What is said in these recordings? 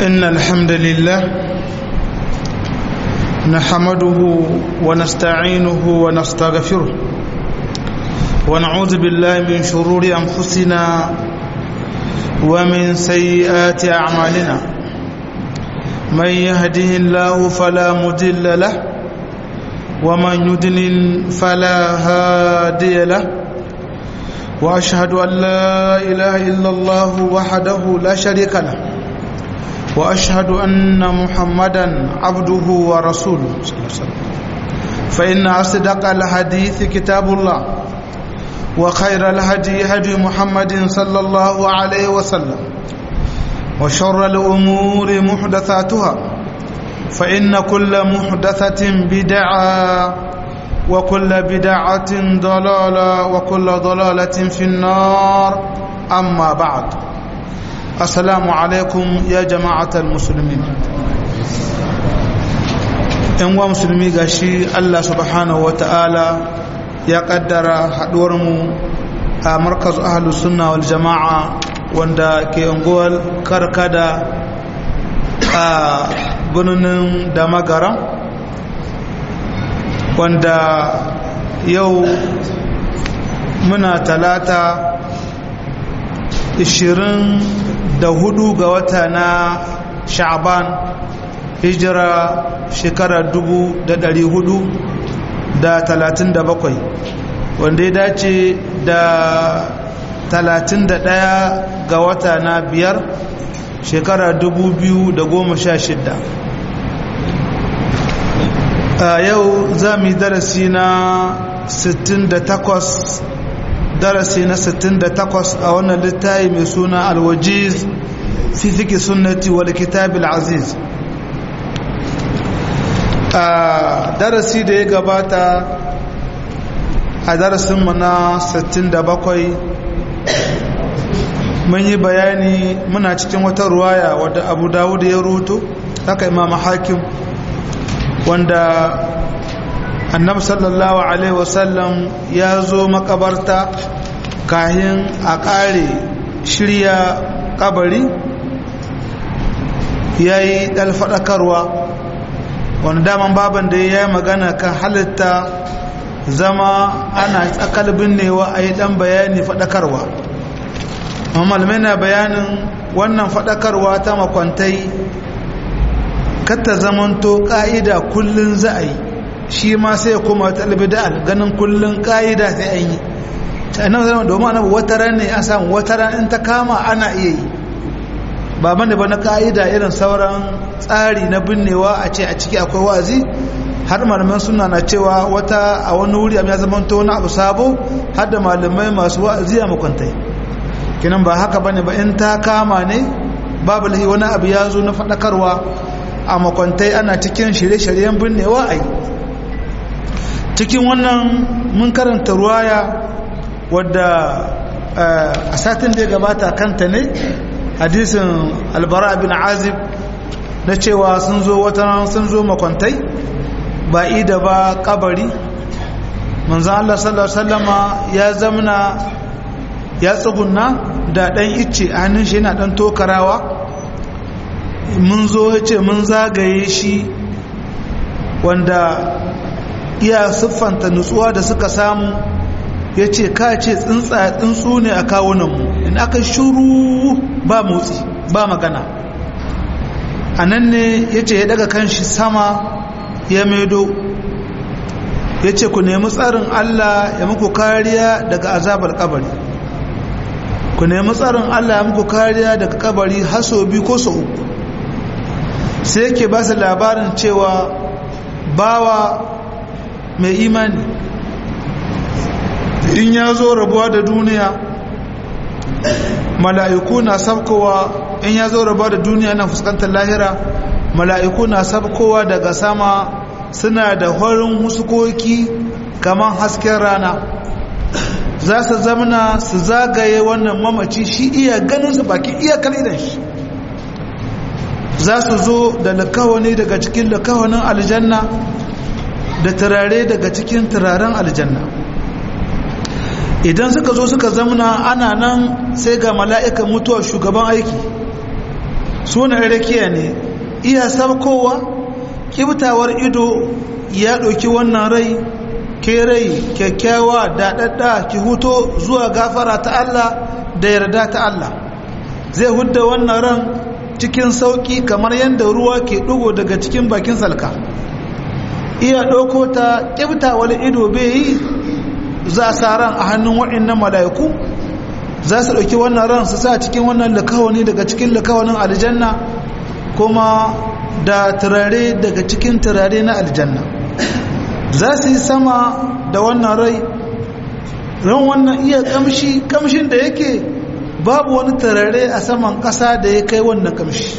إن الحمد لله نحمده ونستعينه ونستغفره ونعوذ بالله من شرور أنفسنا ومن سيئات أعمالنا من يهده الله فلا مضل له ومن يضلل فلا هادي له وأشهد أن لا إله إلا الله وحده لا شريك له وأشهد أن محمدا عبده ورسوله صلى الله عليه وسلم فإن أصدق الحديث كتاب الله وخير الهدي هدي محمد صلى الله عليه وسلم وشر الأمور محدثاتها فإن كل محدثة بدعة وكل بدعة ضلالة وكل ضلالة في النار أما بعد السلام عليكم يا جماعة المسلمين إن مسلمي غشي الله سبحانه وتعالى ya kaddara haɗuwarmu a markaz ahalus sunna wal jama'a wanda ke unguwar karkada a birnin da magara wanda yau muna talata 24 ga wata na sha'ban hijira shekarar 400 da talatin da bakwai wanda ya dace da talatin da ɗaya ga wata na biyar shekara dubu biyu da goma sha shidda a yau za mu yi darasi na sittin da takwas darasi na sittin da takwas a wannan littafi mai suna alwajiz fi fiki sunnati wal kitabil aziz a darasi da ya gabata a darasinmu na 67 mun yi bayani muna cikin wata ruwaya wadda abu dawud ya ruto haka imam hakim wanda annabi sallallahu alaihi wasallam ya zo makabarta kahin a kare shirya kabari ya yi ɗalfaɗakarwa wani daman baban da ya yi magana kan halitta zama ana tsakal binnewa a yi dan bayani faɗakarwa malamai na bayanin wannan faɗakarwa ta makwantai katta zamanto ƙa'ida kullum za a yi shi ma sai kuma talbida ganin kullum ƙa'ida sai an yi annan zama domin annabi wata ran ne an samu wata ran in ta kama ana iya yi baban da ba na ka'ida irin sauran tsari na binnewa a ce a ciki akwai wazi har malaman suna na cewa wata a wani wuri ya zama to wani abu sabo har da malamai masu wa'azi a makwantai kinan ba haka bane ba in ta kama ne babu lahi wani abu ya zo na faɗakarwa a makwantai ana cikin shirye-shiryen binnewa a yi cikin wannan mun karanta ruwaya wadda a satin da ya gabata kanta ne hadisin albara bin azib na cewa sun zo wata sun zo makwantai ba ida ba kabari manzan Allah sallallahu Alaihi ya zamana ya tsugunna da ɗan icce a hannun shi yana ɗan tokarawa mun zo ya ce mun zagaye shi wanda iya siffanta nutsuwa da suka samu ya ce ka ce tsuntsu ne a kawunanmu in aka shuru ba motsi ba magana a nan ne ya ce ya daga kanshi sama ya maido ya ce ku nemi tsarin Allah ya muku kariya daga azabar kabari ku nemi tsarin Allah ya muku kariya daga kabari haso biyu ko so uku sai yake ba su labarin cewa bawa mai imani in ya zo rabuwa da duniya mala'iku na sabkowa in ya zo rabuwa da duniya na fuskantar lahira mala'iku na sabkowa daga sama suna da horin huskoki kamar hasken rana za su zamana su zagaye wannan mamaci shi iya ganin su baki iya idan shi za su zo da lakawani daga cikin lakawanin aljanna da turare daga cikin turaren aljanna idan suka zo suka zamana ana nan sai ga mala'ikan mutuwa shugaban aiki suna rakiya ne iya sabkowa kibtawar ido ya ɗauki wannan rai ke rai kyakkyawa daɗaɗɗa ki huto zuwa gafara ta Allah da yarda ta Allah zai hudda wannan ran cikin sauƙi kamar yadda ruwa ke ɗugo daga cikin bakin salka iya ɗauko ta ƙibtawar ido bai yi za a sa ran a hannun waɗannan mala'iku za su ɗauki wannan ran su sa cikin wannan lakawani daga cikin lakawanin aljanna kuma da turare daga cikin turare na aljanna za su yi sama da wannan rai ran wannan iya kamshi kamshin da yake babu wani turare a saman ƙasa da ya kai wannan kamshi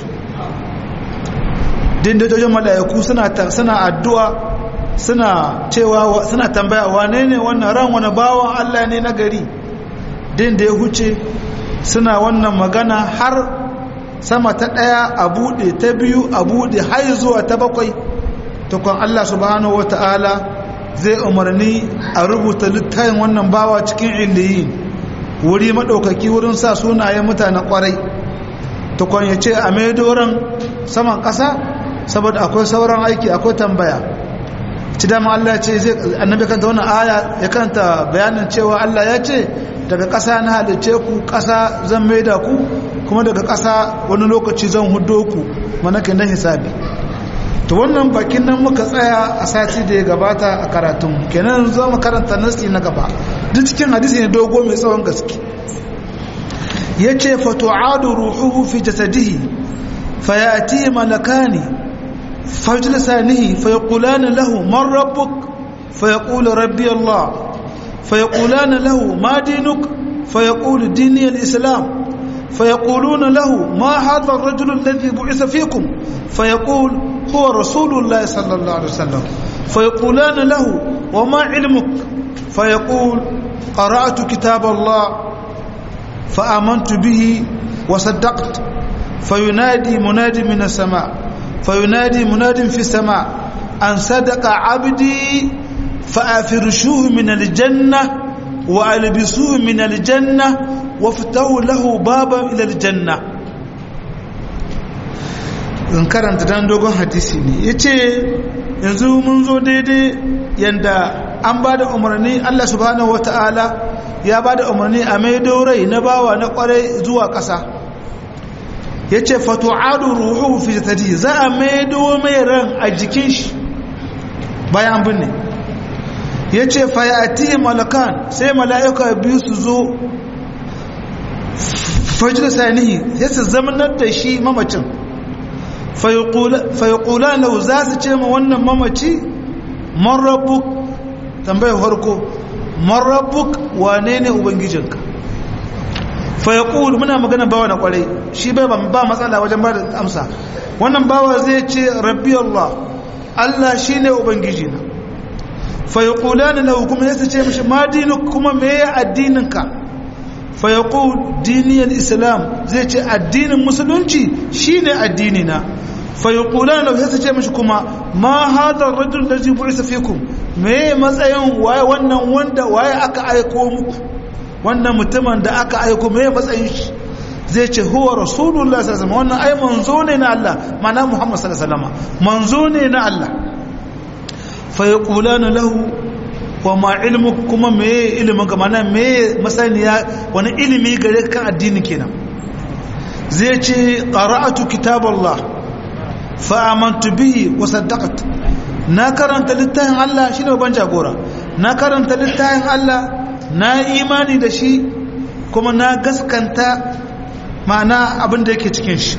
dindajojin mala'iku suna addu'a suna cewa suna tambaya wane ne wannan ran wani bawan Allah ne na gari din da ya huce suna wannan magana har sama ta ɗaya a buɗe ta biyu a buɗe har zuwa ta bakwai tukun Allah subhanahu wata'ala zai umarni a rubuta littayin wannan bawa cikin iliyin wuri maɗaukaki wurin sa sunayen mutanen ƙwarai tukun ya ce a maidoran saman ƙasa saboda akwai sauran aiki akwai tambaya ci dama Allah ya ce zai annabi kanta wannan aya ya kanta bayanin cewa Allah ya ce daga ƙasa na halice ku ƙasa zan maida ku kuma daga ƙasa wani lokaci zan hudo ku mana ke nan hisabi to wannan bakin nan muka tsaya a sati da ya gabata a karatun kenan zo mu karanta nasi na gaba duk cikin hadisi ne dogo mai tsawon gaske yace fa tu'adu ruhuhu fi jasadihi fayati malakani fajlisanihi fayaqulana lahu man rabbuk fayaqulu rabbi allah فيقولان له ما دينك فيقول ديني الإسلام فيقولون له ما هذا الرجل الذي بعث فيكم فيقول هو رسول الله صلى الله عليه وسلم فيقولان له وما علمك فيقول قرأت كتاب الله فآمنت به وصدقت فينادي منادي من السماء فينادي مناد في السماء أن صدق عبدي فأفرشوه من الجنة وألبسوه من الجنة وافتحوا له بابا إلى الجنة in karanta dan dogon hadisi ne ya ce yanzu mun zo daidai yadda an ba da umarni Allah subhanahu wa ta'ala ya ba da umarni a mai rai na bawa na kwarai zuwa ƙasa ya ce fatu'adu ruhu fi jatadi za a mai mai ran a jikin shi bayan an binne ya ce fayati malakan sai mala'ika biyu su zo fajir sanihi sai su zamanar da shi mamacin fayakula lau za su ce ma wannan mamaci marabuk tambayar harko marabuk wane ne ubangijinka fayakul muna magana bawa na kwarai shi bai ba matsala wajen ba da amsa wannan bawa zai ce rabbi Allah Allah shi ne ubangijina fayaqulana lahu kuma yasa ce mishi ma dinuk kuma meye addininka fayaqul diniyal islam zai ce addinin musulunci shine addini na fayaqulana lahu yasa ce mishi kuma ma hadha ar-rajul ladhi bu'itha fikum meye matsayin waye wannan wanda waye aka aiko muku wannan mutumin da aka aiko meye matsayin shi zai ce huwa rasulullah sallallahu alaihi wasallam wannan ai manzo ne na Allah mana muhammad sallallahu alaihi wasallam manzo ne na Allah fayaqulana lahu wa ma ilmu kuma meye ilimin ka mana meye masaniya wani ilimi gare kan addini kenan zai ce qara'atu kitaballah fa amantu bihi wa saddaqtu na karanta littafin Allah shine ban jagora na karanta littafin Allah na imani da shi kuma na gaskanta ma'ana abin da yake cikin shi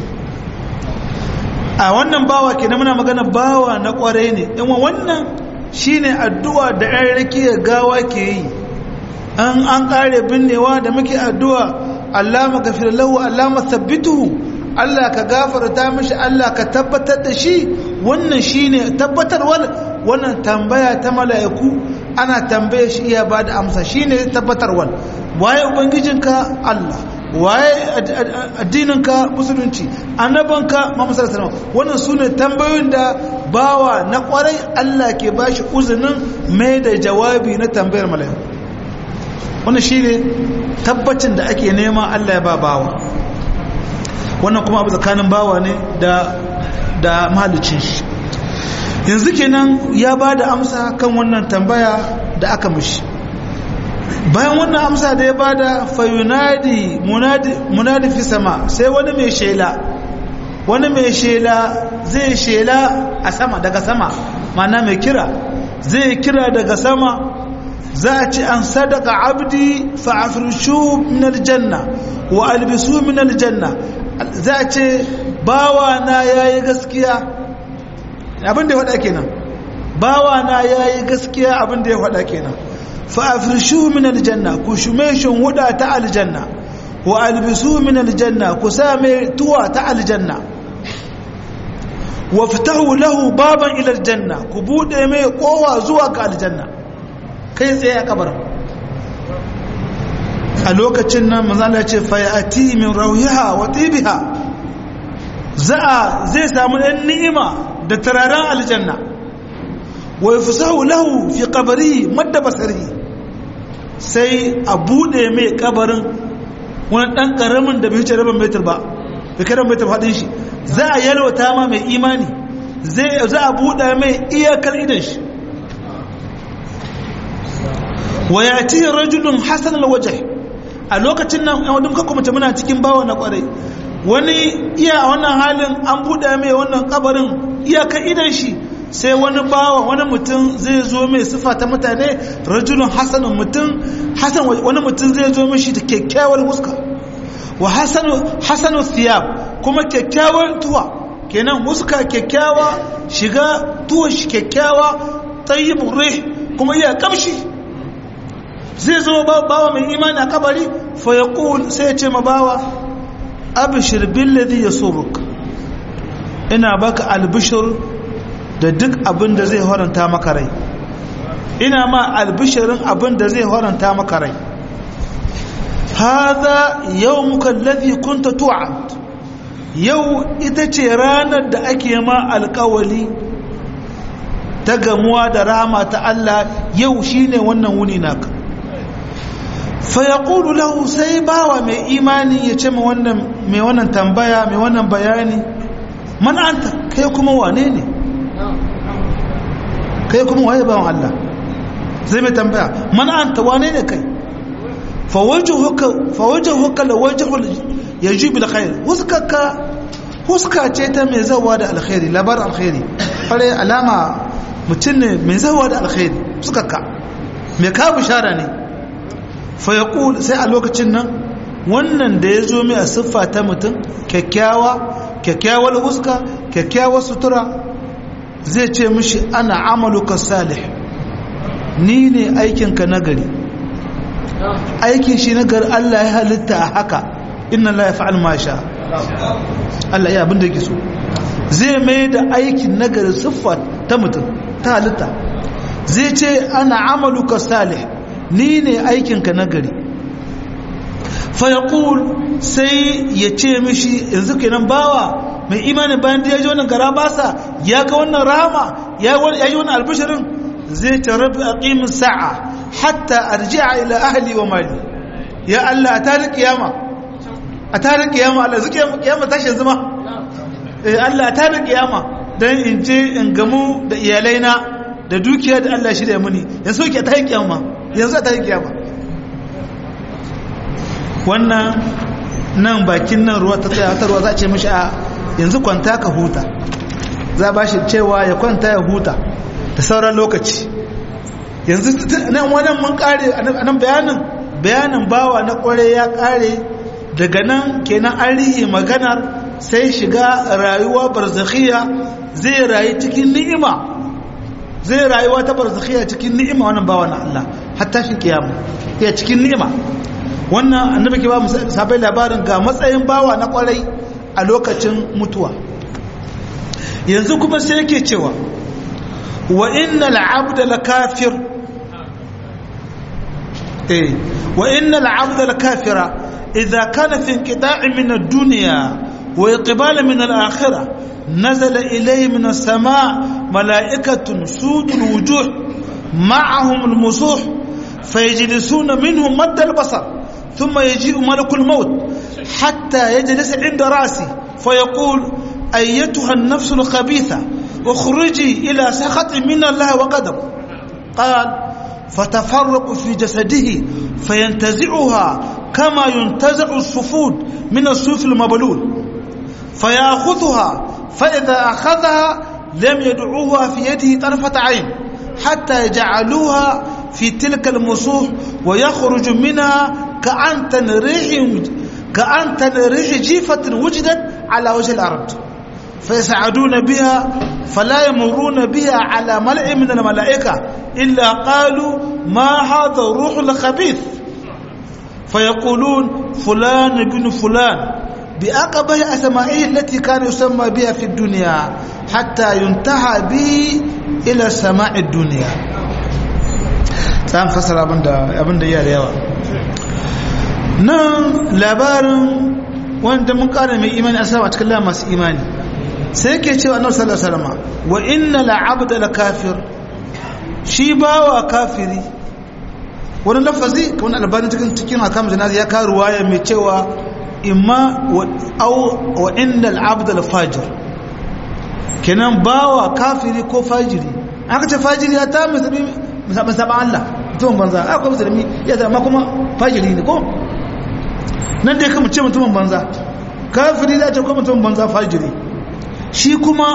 a wannan bawa ke muna magana bawa na kwarai ne in wannan shine addu'a da ɗan rakiya gawa ke yi an an ƙare binnewa da muke addu'a Allah magafir lahu Allah mathabbituhu Allah ka gafarta mishi Allah ka tabbatar da shi wannan shine tabbatarwar wannan tambaya ta mala'iku ana tambaye shi iya ba da amsa shine tabbatarwar waye ubangijinka Allah waye addininka musulunci annabanka Muhammad sallallahu alaihi wannan sune tambayoyin da bawa na kwarai Allah ke bashi uzunin mai da jawabi na tambayar mala'iku wannan shine tabbacin da ake nema Allah ya ba bawa wannan kuma abu tsakanin bawa ne da da mahalicin shi yanzu kenan ya ba da amsa kan wannan tambaya da aka mishi bayan wannan amsa da ya ba da fayunadi munadi fi sama sai wani mai shela wani mai shela zai shela a sama daga sama mana mai kira zai kira daga sama za a ci an sadaka abdi fa'afrishu min aljanna wa albisu min aljanna za a ce bawa na yayi gaskiya abin da ya faɗa kenan bawa na yayi gaskiya abin da ya faɗa kenan fa'afrishu min aljanna ku shume shun huda ta aljanna wa albisu min aljanna ku sa mai tuwa ta aljanna wa fitahu lahu baban ila aljanna ku bude mai kowa zuwa ga aljanna kai tsaye a kabar a lokacin nan manzala ce fayati min rauhiha wa tibiha za'a zai samu ɗan ni'ima da turaren aljanna wa yafsahu lahu fi qabri madda basari sai a bude mai kabarin wani dan karamin da bai wuce rabin metar ba bai kai rabin metar faɗin shi za a yalwata ma mai imani za a buɗe mai iyakar idan shi wa ya ci rajulun hasan alwajh a lokacin nan yan wadun kakwa mace muna cikin bawa na kwarai wani iya a wannan halin an buɗe mai wannan kabarin iyakar idan shi sai wani bawa wani mutum zai zo mai sifa ta mutane rajulun hasanin mutum hasan wani mutum zai zo mishi da kyakkyawar huska wa hasanu siyab kuma kyakkyawar tuwa kenan huska kyakkyawa shiga tuwa shi kyakkyawa tayyibur rih kuma iya kamshi zai zo bawa mai imani a kabari fa yaqul sai ya ce ma bawa abshir billadhi yasurruk ina baka albishir da duk abin da zai horanta maka rai ina ma albishirin abin da zai horanta maka rai haza yau muka lafi kunta tu'ad yau ita ce ranar da ake ma alkawali ta gamuwa da rama ta Allah yau shine wannan wuni naka fa yaqulu lahu sai bawa mai imani ya ce mai wannan tambaya mai wannan bayani man anta kai kuma wane ne kai kuma waye bawan Allah zai mai tambaya man anta wane ne kai fa wajhuka fa wajhuka la wajhul yajib bil khair huskaka huska ce ta mai zawa da alkhairi labar alkhairi fare alama mutum ne mai zawa da alkhairi huskaka mai ka bishara ne fa yaqul sai a lokacin nan wannan da ya zo mai a siffa ta mutum kyakkyawa kyakkyawar huska kyakkyawar sutura zai ce mishi ana amaluka salih ni ne aikinka nagari aikin shi nagari Allah ya halitta a haka inna la yaf'al ma sha Allah ya abin da yake so zai mai da aikin nagari siffa ta mutum ta halitta zai ce ana amaluka salih ni ne aikinka nagari fa yaqul sai ya ce mishi yanzu kenan bawa mai imanin bayan da ya ji wannan gara basa ya ga wannan rahama ya yi wannan albishirin zai ce rabbi aqimin sa'a hatta arji'a ila ahli wa mali ya Allah a tarin kiyama a tarin kiyama Allah zuke kiyama tashin zuma eh Allah a tarin kiyama dan in je in gamu da iyalaina da dukiya da Allah shi da muni yanzu ke tarin kiyama yanzu a tarin kiyama wannan nan bakin nan ruwa ta tsaya ta ruwa za a ce mishi a yanzu kwanta ka huta za ba shi cewa ya kwanta ya huta da sauran lokaci yanzu nan wannan mun kare a nan bayanin bayanin bawa na kware ya kare daga nan kenan an rihe maganar sai shiga rayuwa barzakhiya zai rayu cikin ni'ima zai rayuwa ta barzakhiya cikin ni'ima wannan bawa na Allah hatta shi kiyama ya cikin ni'ima wannan annabi ke ba mu sabai labarin ga matsayin bawa na kwarai a lokacin mutuwa yanzu kuma sai yake cewa wa innal abda lakafir eh wa innal abda lakafira idza kana fi inqita'in min ad-dunya wa iqbal min al-akhirah nazala ilayhi min as-sama' mala'ikatun sudul wujuh ma'ahum al-musuh فيجلسون منهم مد البصر ثم يجيء ملك الموت حتى يجلس عند رأسي فيقول أيتها النفس الخبيثة اخرجي إلى سخط من الله وقدر قال فتفرق في جسده فينتزعها كما ينتزع الصفود من الصوف المبلول فيأخذها فإذا أخذها لم يدعوها في يده طرفة عين حتى يجعلوها في تلك المصوح ويخرج منها كأنتن ريح كأنتن ريح جيفة وجدت على وجه الأرض فيسعدون بها فلا يمرون بها على ملأ من الملائكة إلا قالوا ما هذا الروح الخبيث فيقولون فلان بن فلان بأقبه أسمائه التي كان يسمى بها في الدنيا حتى ينتهى به إلى سماء الدنيا سام فسر abin da iya da yawa nan labarin wanda mun kara mai imani asama a cikin masu imani sai ke cewa annabi sallallahu alaihi wasallam wa inna la'abda la kafir shi bawa kafiri wani lafazi kamar albani cikin cikin akam janazi ya kawo ruwaya mai cewa imma wa inda al'abda al-fajir kenan bawa kafiri ko fajiri aka ce fajiri ya ta musamman Allah mutumin banza a kuma musulmi ya zama kuma fajiri ne ko nan dai kama ce mutumin banza kafiri za ce kuma mutumin banza fajiri shi kuma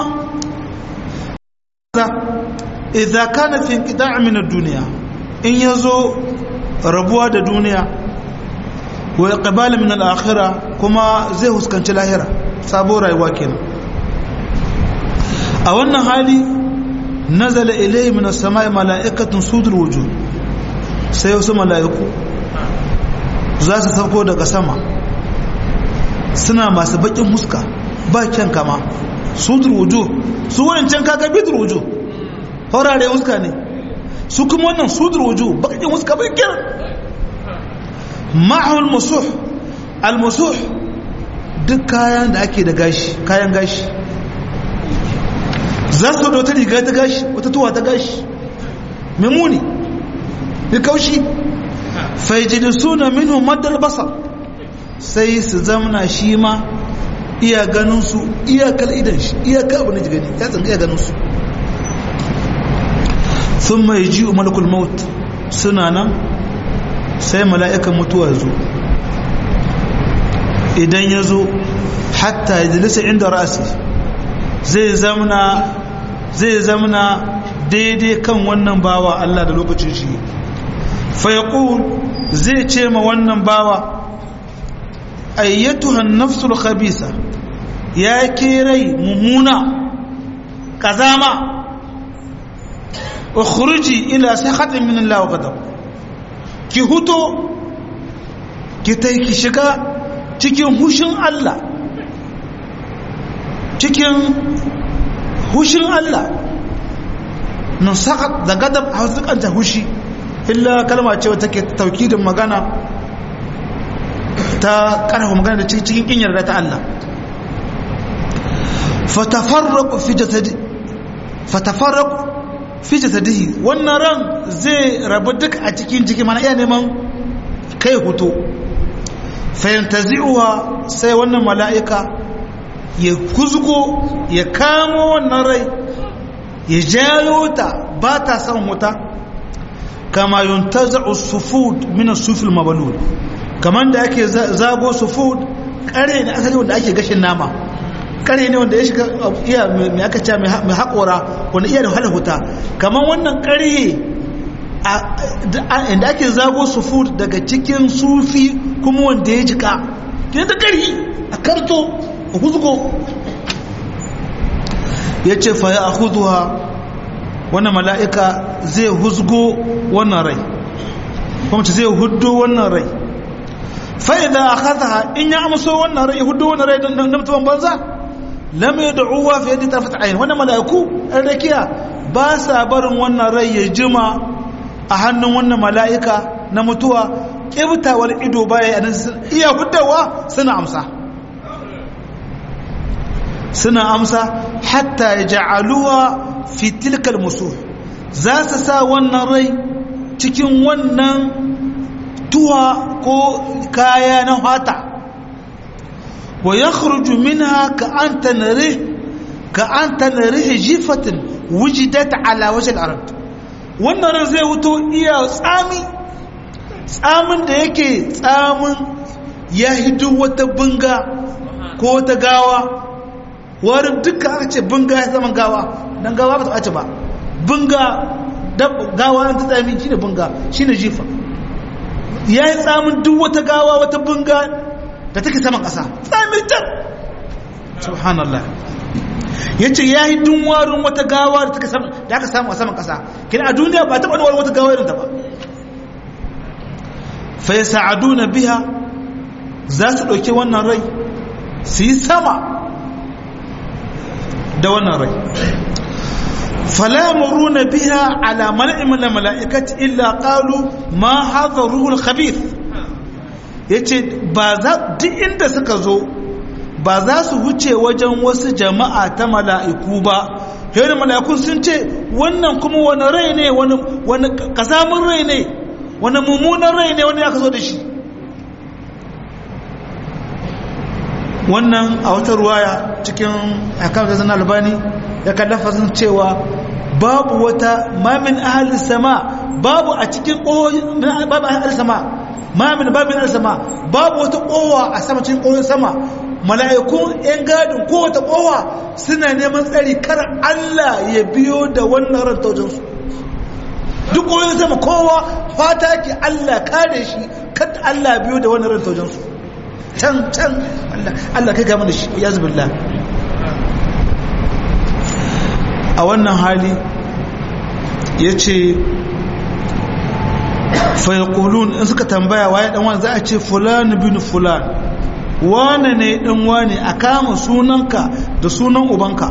idza kana fi inqita' min ad-dunya in yazo rabuwa da duniya wa iqbal min al-akhirah kuma zai huskanci lahira sabo rayuwa kenan a wannan hali nazala ilayhi min as-sama'i mala'ikatun sudul wujuh sai wasu mala'iku za su sauko daga sama suna masu bakin huska ba kyan kama sudul wujuh su wancan kaga bidul wujuh horare huska ne su kuma wannan sudul wujuh bakin huska bai kyan ma'ahu al-musuh al-musuh duk kayan da ake da gashi kayan gashi za su da wata riga ta gashi wata tuwa ta gashi mai muni mai kaushi faijilisu na minu madal basar sai su zamna shi ma iya ganinsu iyakar idan shi iyakar abin da gani ya tsanka iya ganinsu sun mai ji malakul maut suna nan sai mala'ikan mutuwa zo idan ya zo hatta ya jilisa inda rasi zai zamna zai zamna daidai kan wannan bawa Allah da lokacin shi fayaqul zai ce ma wannan bawa ayyatuha an-nafsul khabisa ya ke rai mummuna kazama ukhruji ila sakhatin min Allah wa ghadab ki huto ki tai ki shiga cikin hushin Allah cikin hushin Allah nan sakat da gadab a zukanta hushi illa kalma ce wata ke taukidin magana ta karfa magana da cikin kin yarda ta Allah fatafarraqu fi jasadi fatafarraqu fi jasadihi wannan ran zai rabu duk a cikin jiki mana iya neman kai hutu fayantazi'uha sai wannan mala'ika ya kuzgo ya kamo wannan rai ya jayo ta ba ta son wuta kama yuntaza'u sufud min as-sufil mabalul kaman da ake zago sufud kare ne asali wanda ake gashin nama kare ne wanda ya shiga iya mai aka ce mai haƙora wanda iya da wahala wuta kaman wannan kare inda ake zago sufud daga cikin sufi kuma wanda ya jika ke da kari a karto a huzgo ya ce fa ya huzuwa wannan mala'ika zai huzgo wannan rai kuma zai hudu wannan rai fa'ida a kaza in ya amso wannan rai hudu wannan rai don mutuwan banza lamai da uwa fiye da tarfata ayin wannan mala'iku ɗan rakiya ba sa barin wannan rai ya jima a hannun wannan mala'ika na mutuwa ƙibtawar ido baya iya hudawa suna amsa suna amsa hatta ya ja'aluwa fi tilkal musu za su sa wannan rai cikin wannan tuwa ko kaya na hata wa yakhruju minha ka anta narih ka anta narih jifatin wujidat ala wajh al-ard wannan ran zai wuto iya tsami tsamin da yake tsamin ya hidu wata bunga ko wata gawa warin duka aka ce bunga ya zama gawa dan gawa ba ta ɓace ba bunga gawa na ta tsami shine bunga shine jifa ya yi tsamin duk wata gawa wata bunga da take saman ƙasa tsamin can subhanallah ya ce ya yi dun warin wata gawa da aka samu a saman ƙasa kina a duniya ba taɓa wani wata gawa irin ta ba fa ya sa'adu na biya za su ɗauki wannan rai su yi sama da wannan rai فلا يمرون بها على ملأ من الملائكة إلا قالوا ما هذا الروح الخبيث yace ba za duk inda suka zo ba za su wuce wajen wasu jama'a ta mala'iku ba yau mala'ikun sun ce wannan kuma wani rai ne wani kasamun rai ne wani mummunan rai ne wani aka zo da shi wannan a wata ruwaya cikin hakan da zan albani ya kallafa cewa babu wata mamin ahalin sama babu a cikin ƙohoyin babu ahalin sama mamin babin ahalin sama babu wata ƙowa a sama cikin ƙohoyin sama mala'ikun 'yan gadin kowace ƙowa suna neman tsari kar Allah ya biyo da wannan rantaujinsu duk ƙohoyin sama kowa fata ke Allah kare shi kada Allah biyo da wannan rantaujinsu can can Allah kai gama da shi ya zubillah a wannan hali ya ce fayakulun in suka tambaya waye dan wani za a ce fulan bin fulan wane ne dan wane a kama sunanka da sunan ubanka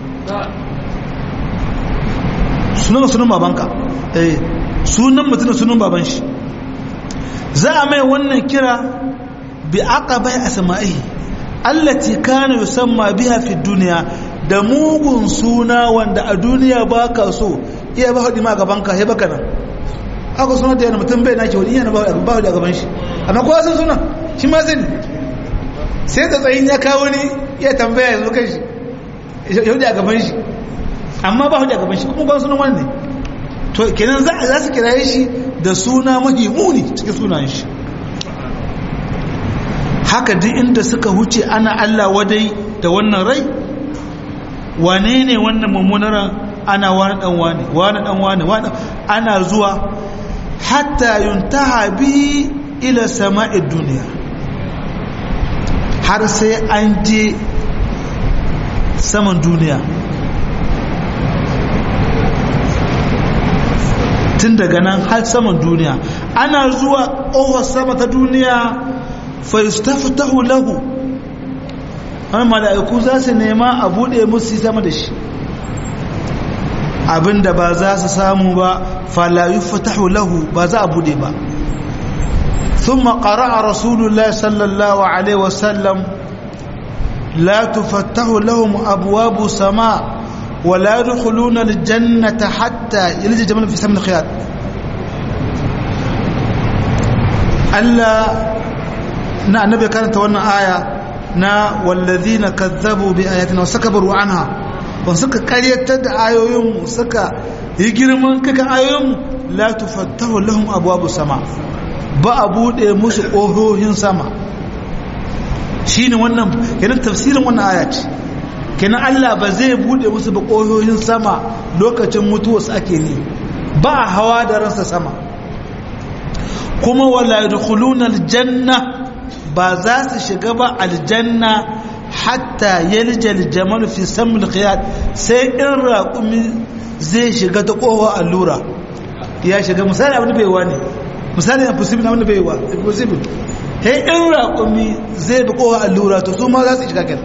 sunan sunan babanka eh sunan mutum da sunan baban shi za a mai wannan kira bi aqabai asma'i allati kana yusamma biha fi dunya da mugun suna wanda a duniya ba ka so iya ba haɗi ma gaban ka heba kana aka suna da yana mutum bai nake wani yana ba haɗi a gaban shi amma kowa sun suna shi ma zai sai da tsayin ya kawo ni iya tambaya yanzu kan shi ya haɗi a gaban shi amma ba haɗi a gaban shi kuma ba sunan wani ne to kenan za su kiraye shi da suna mahi muni cikin sunan shi haka duk inda suka huce ana Allah wadai da wannan rai wane ne wannan mummunar ana wani dan wani wani dan wani wani ana zuwa hatta yuntaha bi ila sama'i duniya har sai an je saman duniya tun daga nan har saman duniya ana zuwa ƙofar sama ta duniya fa yustaftahu lahu wani mala'iku za su nema a buɗe musu sama da shi abinda ba za su samu ba falayu fatahu lahu ba za a buɗe ba sun makara a rasulullah sallallahu alaihi wasallam la tufattahu lahum abuwabu sama ولا يدخلون الجنة حتى يلج الجمل في سمن الخياط ألا نا النبي كانت وانا آية na wallazina kazzabu bi ayatina wa sakabaru anha wa suka karyatar da ayoyin suka yi girman kaka ayoyin la tufattahu lahum abwabu sama ba a bude musu ƙohohin sama shine wannan kenan tafsirin wannan aya ce kenan Allah ba zai bude musu ba ƙohohin sama lokacin mutuwarsu ake ne ba a hawa da ransa sama kuma wala yadkhuluna aljanna ba za su shiga ba aljanna hatta yaljal jamal fi samul khiyat sai in raƙumi zai shiga ta ƙofa allura ya shiga misali abin da bai wa ne misali impossible abin da bai wa impossible sai in raƙumi zai bi ƙofa allura to su ma za su shiga kenan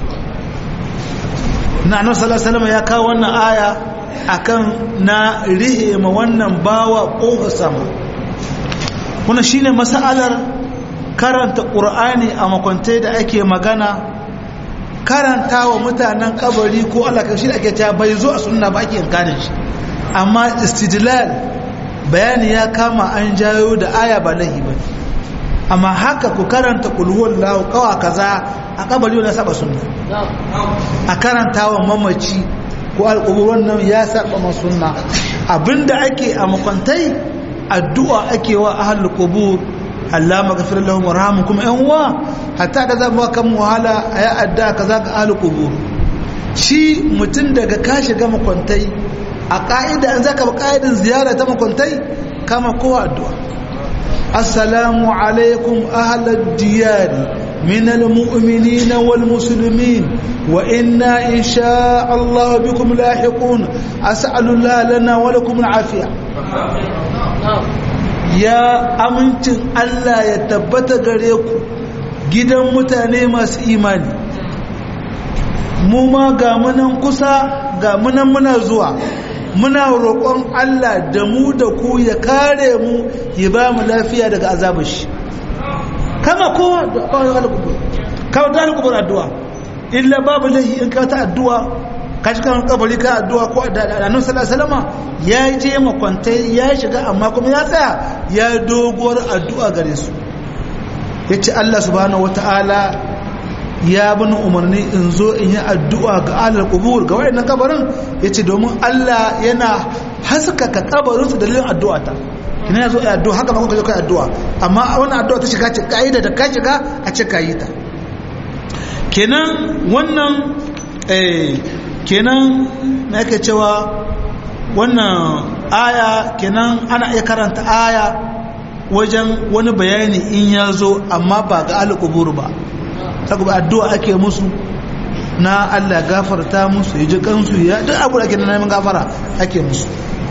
na annabi sallallahu alaihi ya kawo wannan aya akan na rihe ma wannan bawa ƙofa sama wannan shine masalar karanta ƙur'ani a makwantai da ake magana karanta wa mutanen kabari ko Allah shi da ake ta bai zo a sunna ba ake yankanin shi amma istidlal bayani ya kama an jayo da aya ba lahi ba amma haka ku karanta kulhuwar lahu kawa kaza a kabari wani saba sunna a karanta wa mamaci ko alƙuburan nan ya saba ma sunna abinda ake a makwantai addu'a ake wa ahlul qubur Allah maghfir lahum warhamhum kuma yan uwa hatta da zama kan wahala ayi addu'a kaza ga ahlul qubur shi mutum daga ka shiga makwantai a ka'ida an zaka ba ka'idan ziyara ta makwantai kama kowa addu'a assalamu alaikum ahlad diyari من المؤمنين والمسلمين وإنا إن شاء الله بكم لاحقون أسأل الله لنا ولكم العافية يا أمنتن الله يتبت غريكم gidan mutane masu imani mu ma ga munan kusa ga munan muna zuwa muna roƙon Allah da mu da ku ya kare mu ya ba mu lafiya daga azabar shi kama kowa da kawai alkubur kawai da alkubur addu'a illa babu lahi in ka ta addu'a ka shi kan kabari ka addu'a ko da annabi sallallahu alaihi ya je makwantai ya shiga amma kuma ya tsaya ya doguwar addu'a gare su yace Allah subhanahu wataala ya bani umarni in zo in yi addu'a ga alal kubur ga wayannan kabarin yace domin Allah yana haskaka kabarin su dalilin addu'a ta ina yazo ai addu'a haka ba kuka zo kai addu'a amma wannan addu'a ta shiga ce kaida da ka shiga a ce kayi ta kenan wannan eh kenan me yake cewa wannan aya kenan ana iya karanta aya wajen wani bayani in ya zo amma ba ga alƙubur ba saboda addu'a ake musu na Allah gafarta musu ya ji kansu ya duk abu da ake neman gafara ake musu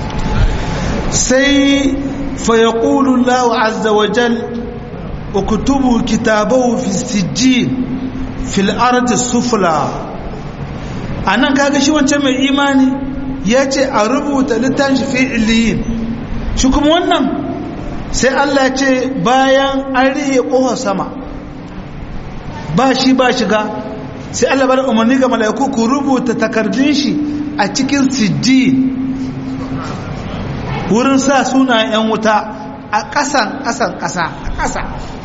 sai فيقول الله عز وجل اكتبوا كتابه في السجين في الأرض السفلى anan kaga shi wancan mai imani ya ce a rubuta littafin shi fi iliyin shi kuma wannan sai Allah ya ce bayan an rihe ƙofar sama ba shi ba shiga sai Allah bada umarni ga mala'iku ku rubuta takardun shi a cikin sijjin wurin sa suna 'yan wuta a ƙasan ƙasan ƙasa a ƙasa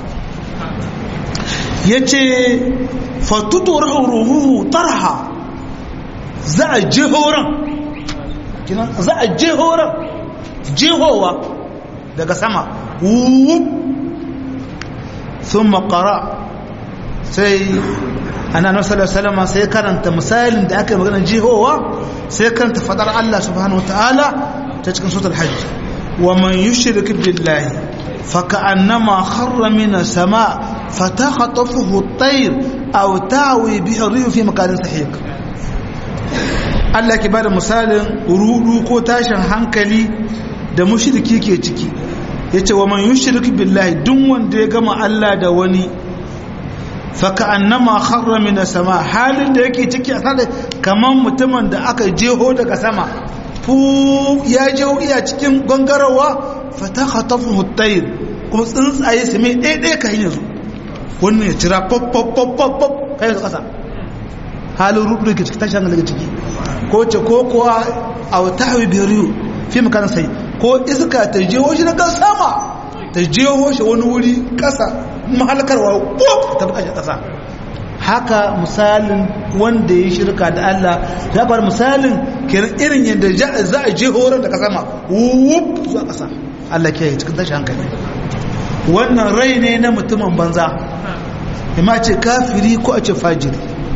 ya ce fatutu ruhu tarha za a jihoran za a jihoran jihowa daga sama wuwup sun makara sai ana nasarar salama sai karanta misalin da aka yi maganar jihowa sai karanta fadar Allah subhanahu wa ta'ala ta cikin sutar hajji wa man yushrik billahi faka'annama kharra min as-sama fatakhatafuhu at-tayr aw ta'wi bihi ar-rih fi makanin sahiq Allah ke bada misalin rudu ko tashin hankali da mushriki ke ciki yace wa man yushrik billahi duk wanda ya gama Allah da wani faka'annama kharra min as-sama halin da yake ciki a sada kaman mutumin da aka jeho daga sama fu ya je iya cikin gangarawa fata khatafu hutayr kuma tsuntsaye su mai ɗaya ka hanyar su wannan ya cira pop pop pop pop pop kai su ƙasa halin rudu da ke ciki tashi hankali ciki ko ce ko kuwa a wata hawi biyar fi makanan sai ko iska ta je shi na kan sama ta je shi wani wuri ƙasa mahalkarwa pop ta buƙashi ƙasa haka misalin wanda ya shirka da Allah ya bar misalin kiran irin yadda za a je horon da ka sama wup zuwa ƙasa Allah ke yi cikin tashi hankali wannan rai ne na mutumin banza ima ce kafiri ko a ce fajiri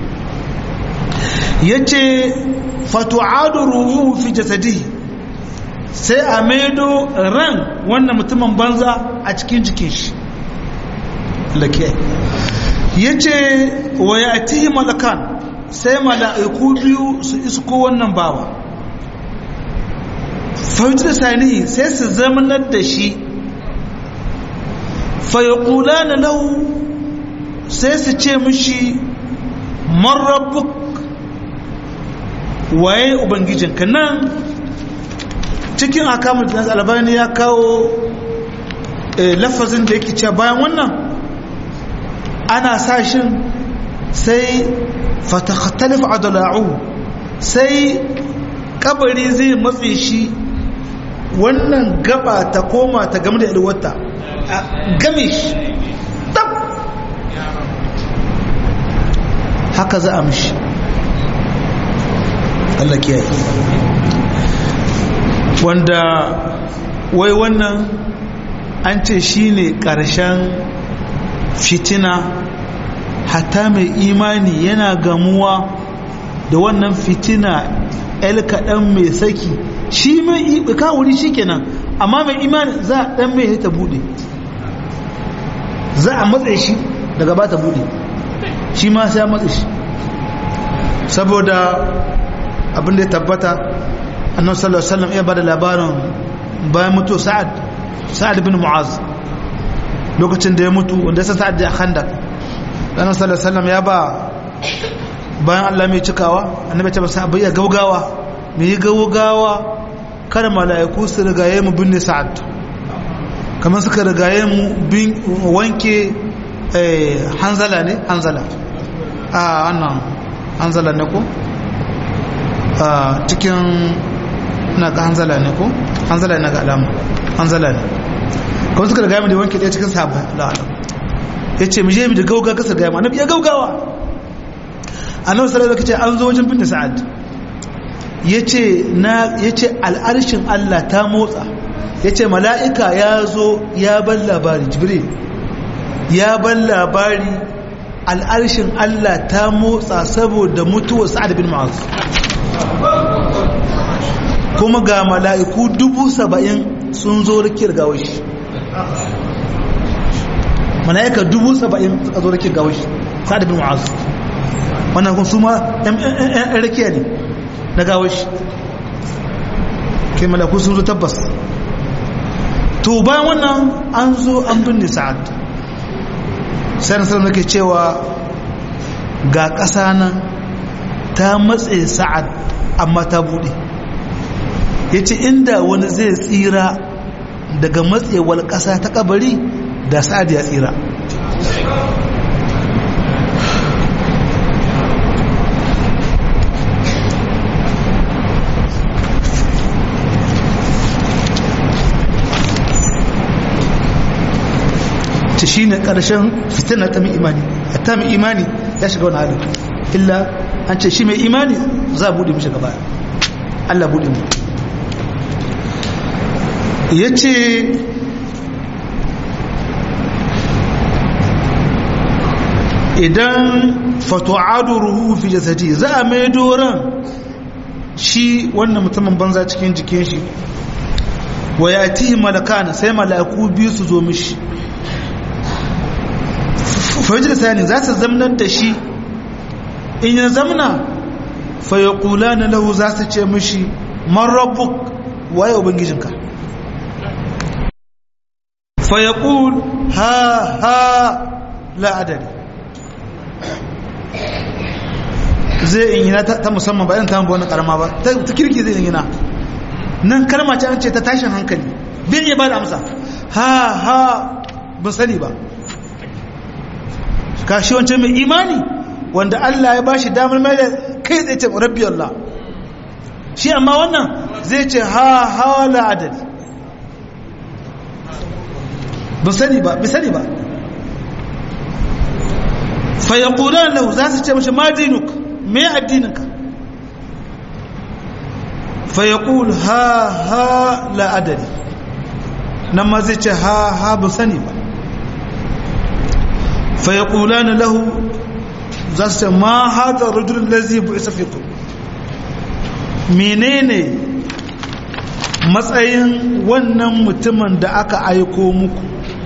ya ce fatu'adu ruhu fi jasadi sai a maido ran wannan mutumin banza a cikin jikin shi Allah ke ya ce wa ya atihi malakan sai mala'iku biyu su isko wannan bawa fahimtar sani sai su zamanar da shi fayakula na lau sai su ce mishi marabuk waye ubangijinka nan cikin akamun da albani ya kawo lafazin da yake cewa bayan wannan ana sashin sai fatakhattalif adala'u sai kabari zai matse shi wannan gaba ta koma ta game da ilwata a game shi tab haka za a mishi Allah kiyaye wanda wai wannan an ce shine ƙarshen fitina hatta mai imani yana gamuwa da wannan fitina el kaɗan mai saki shi mai kawuri shi kenan amma mai imani za a ɗan mai ta buɗe za a matse shi daga ba ta buɗe shi ma sai a matse shi saboda abin da ya tabbata annabi sallallahu alaihi wasallam ya bada labarin bayan mutu sa'ad sa'ad bin mu'az lokacin da ya mutu wanda ya sa'ad da khandak annabi sallallahu alaihi wasallam ya ba bayan Allah mai cikawa annabi ta basa abai ya gaugawa mai gaugawa kada mala'iku su rigaye mu binne sa'ad kamar suka rigaye mu bin wanke hanzala ne hanzala a wannan hanzala ne ko a cikin na ga hanzala ne ko hanzala ne ga alama hanzala ne kuma suka rigaye mu da wanke ɗaya cikin sahabbai la'alam ya ce mu je mu da gauga kasa gaya mu annabi ya gaugawa annabi sallallahu alaihi wasallam an zo wajen binne sa'ad yace na yace al'arshin Allah ta motsa yace mala'ika ya zo ya ban labari jibril ya ban labari al'arshin Allah ta motsa saboda mutuwar sa'ad bin mu'az kuma ga mala'iku dubu saba'in sun zo rikir gawashi mala'ika dubu saba'in suka zo rikir gawashi sa'ad bin mu'az wannan kun su ma ‘yan rakiya ne na gawar shi ke malaku sun zo tabbas to bayan wannan an zo an binne sa'ad sai nasarar nake cewa ga ƙasa nan ta matse sa'ad amma ta buɗe ya ce inda wani zai tsira daga matsewar ƙasa ta kabari da sa'ad ya tsira ta shi ne ƙarshen fitina ta mai imani ta mai imani ya shiga wani halin illa an ce shi mai imani za a buɗe mishi gaba Allah buɗe mu ya ce idan fatu'adu ruhu fi jasadi za a mai doron shi wannan mutumin banza cikin jikin shi wa ya ti malakana sai mala'iku biyu su zo mishi fahimci da sani za su zamnar da shi in ya zamna fa ya kula na lahu za su ce mishi man rabbuk waye ubangijinka fa ya kul ha ha la'adari zai in yana ta musamman bayan ta wani karama ba ta kirki zai in yana nan kalma ce an ce ta tashin hankali bin iya ba da amsa ha ha ban sani ba kashi wancan mai imani wanda Allah ya bashi damar mai da kai zai ce rabbi Allah shi amma wannan zai ce ha ha la adali ba sani ba bi sani ba fa yaqulan lahu za su ce mashi ma dinuk me addininka fa yaqul ha ha la adali nan ma zai ce ha ha ba sani ba فيقولان له زاست ما هذا الرجل الذي بعث فيكم menene matsayin wannan mutumin da aka aiko muku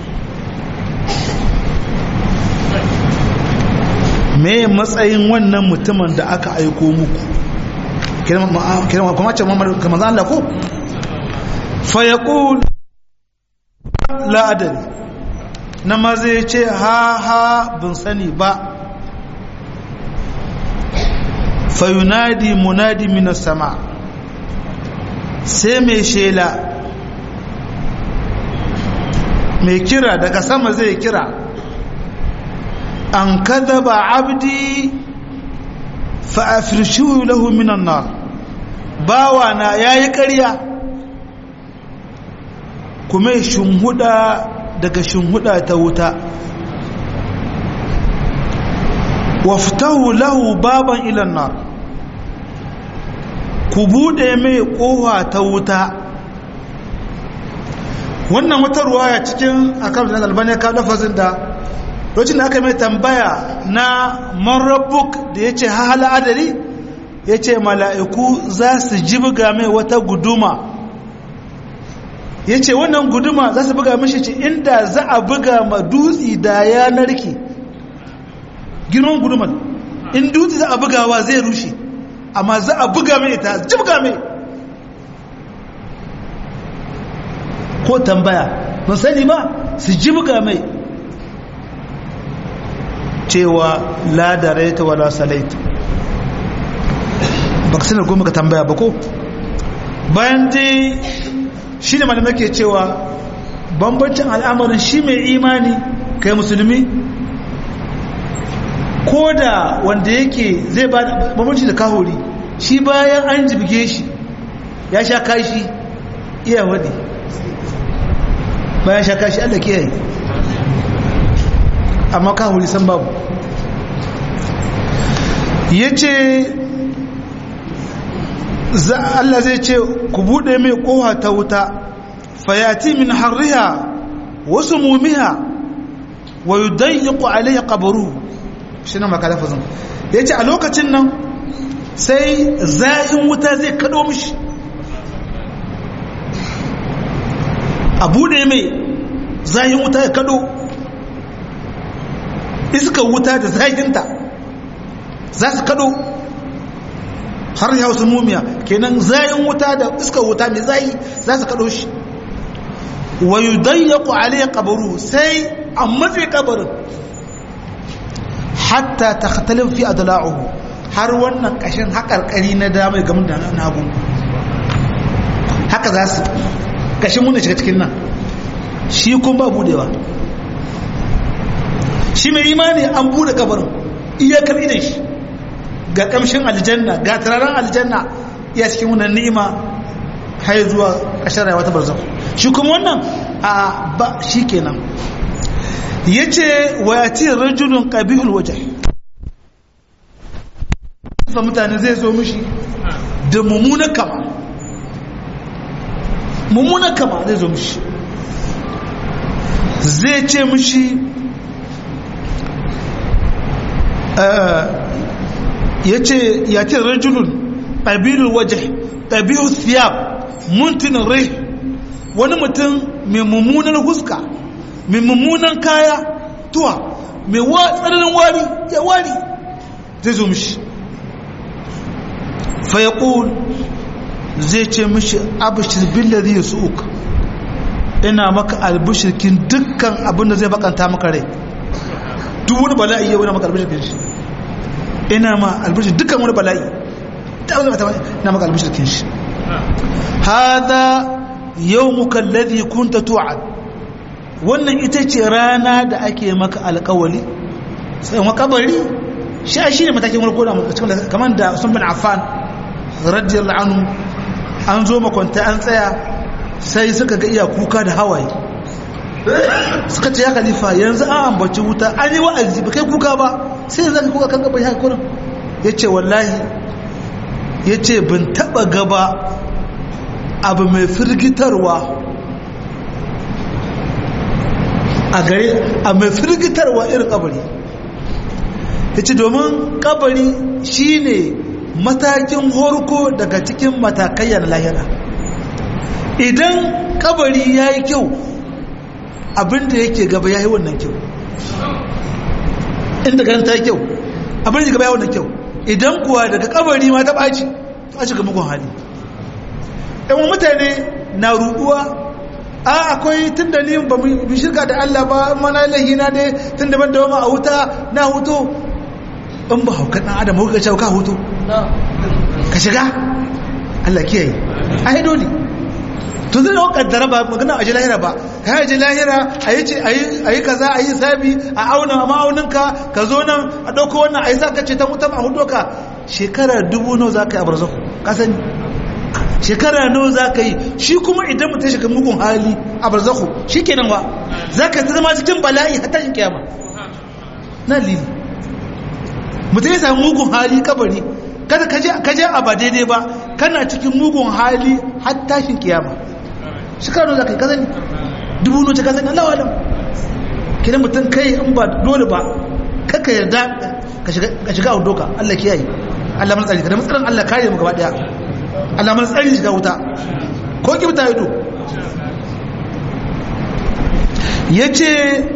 me matsayin wannan mutumin da aka aiko muku kuma ce kamar zan Allah ko fa yaqul la adari na maza ya ce ha ha bin sani ba fayunadi munadi minas sama sai mai shela mai kira daga sama zai kira an kada ba abdi fa'afirshu lahu minan nar bawa na yayi ƙarya kuma shunhuda daga shunhuda ta wuta waftahu lahu baban ilan nar ku bude mai kofa ta wuta wannan wata ruwaya cikin akan da albani ka lafazin da lokacin da aka mai tambaya na man rabbuk da yace hala adari yace mala'iku za su jibga mai wata guduma yace wannan guduma za su buga mishi ce inda za a buga ma dutsi da ya narke girman guduman in dutse za a bugawa zai rushe amma za a buga mai ta jibga mai ko tambaya mun sani ba su jibga mai cewa la daraita wala salaita ba ka sanar goma ka tambaya ba ko bayan dai shi ne malamai ke cewa bambancin al'amarin shi mai imani kai musulmi ko da wanda yake zai ba bambanci da kahori shi bayan an jibge shi ya sha kashi iya wadi bayan sha kashi allah ke yi amma kahori san babu ya ce Allah zai ce ku buɗe mai ƙoha ta wuta fayati min harriha wasu mumiha wa yi dayyuku alayya ƙabaru shi na makalafazin ya ce a lokacin nan sai za'in wuta zai kaɗo mishi a buɗe mai za'in wuta ya kaɗo iskar wuta da zaginta za su kaɗo har ya wasu mumiya kenan zayin wuta da iskar wuta mai zayi za su kaɗo shi wa yi dayyaku aliyar kabaru sai a matse kabarin hatta ta katalin fi a dala'uhu har wannan ƙashin haƙarƙari na damar gamin da nagu haka za su ƙashin wanda shiga cikin nan shi kun ba budewa shi mai imani an bude kabarin iyakar idan shi ga kamshin aljanna ga turaren aljanna iya cikin wannan ni'ima har zuwa ƙashar rayuwa ta barzakh shi kuma wannan a ba shi kenan yace wa yati rajulun qabihul wajh fa mutane zai zo mishi da mumuna kama mumuna kama zai zo mishi zai ce mishi ya ce ya ce rajulun ƙabilul waje ƙabilul siyab muntinin rai wani mutum mai mummunan huska mai mummunan kaya tuwa mai tsananin wari ya wari zai zo mishi fayakul zai ce mishi abishir billari ya su'uk ina maka albishirkin dukkan abinda zai bakanta maka rai duk wani bala'i yau ina maka albishirkin shi ina ma albishir dukkan wani bala'i ta wani mata ina maka albishirkin shi hada yawmuka alladhi kunta tu'ad wannan ita ce rana da ake maka alƙawali sai makabari shi shi ne matakin farko da cikin kamar da Usman bin Affan radiyallahu anhu an zo makwanta an tsaya sai suka ga iya kuka da hawaye suka ce ya khalifa yanzu an ambaci wuta an yi wa'azi ba kai kuka ba sai yanzu ka kuka kan gaba ya kurin ya ce wallahi ya ce bin taba gaba abu mai firgitarwa a gare a mai firgitarwa irin kabari ya ce domin kabari shine matakin horko daga cikin matakayyar lahira idan kabari ya yi kyau abinda yake gaba ya yi wannan kyau inda ganin ta yi kyau abinda yake gaba ya wannan kyau idan kuwa daga kabari ma ta ɓaci to a shiga mugun hali ɗan mutane na ruɗuwa a akwai tun da ni ba mu shirka da Allah ba mana lahina ne tun da ban da a wuta na hutu in ba hauka ɗan adam hauka cewa ka hutu ka shiga Allah kiyaye a yi dole to zai dawo kaddara ba magana a ji lahira ba ka yi ji lahira a yi kaza a yi sabi a auna ma'auninka ka zo nan a ɗauko wannan a yi sa ka ce ta mutum a hudu ka shekara dubu nawa za ka yi a barzaku ka sani shekara nawa za ka yi shi kuma idan mutum shiga mugun hali a barzaku shi kenan wa za ka zama cikin bala'i hatta yin kiyama na lili mutum ya samu mugun hali kabari kada ka je a ba daidai ba kana cikin mugun hali har tashin kiyama shi kano za ka yi kazani dubu noce kazani Allah wa alam kina mutum kai in ba dole ba kaka yarda ka shiga a doka Allah kiyaye Allah mana tsari ka da matsalan Allah kare mu gaba daya Allah mana tsari shiga wuta ko ki wuta ido yace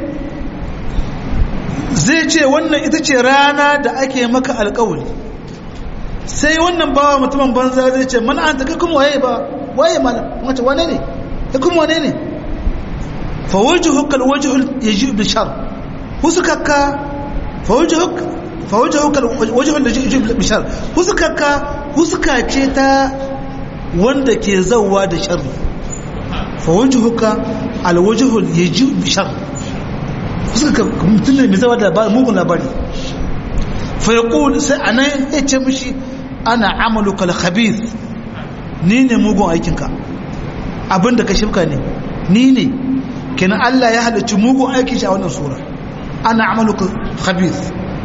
zai ce wannan ita ce rana da ake maka alƙawari sai wannan bawa mutumin banza zai ce mana an ta kai kuma waye ba waye malam wace wane ne kai kuma wane ne fa wajhuka alwajhu yaji bi shar husukaka fa wajhuka fa wajhuka alwajhu yaji bi shar husukaka husuka ce ta wanda ke zawwa da sharri fa wajhuka alwajhu yaji bi shar husukaka mutum ne mai zawwa da mugun labari fa yaqul sai anan ya ce mishi ana amaluka al-khabith ni ne mugun aikinka abinda ka shifka ne ni ne kenan Allah ya halarci mugun aikin shi a wannan sura ana amaluka khabith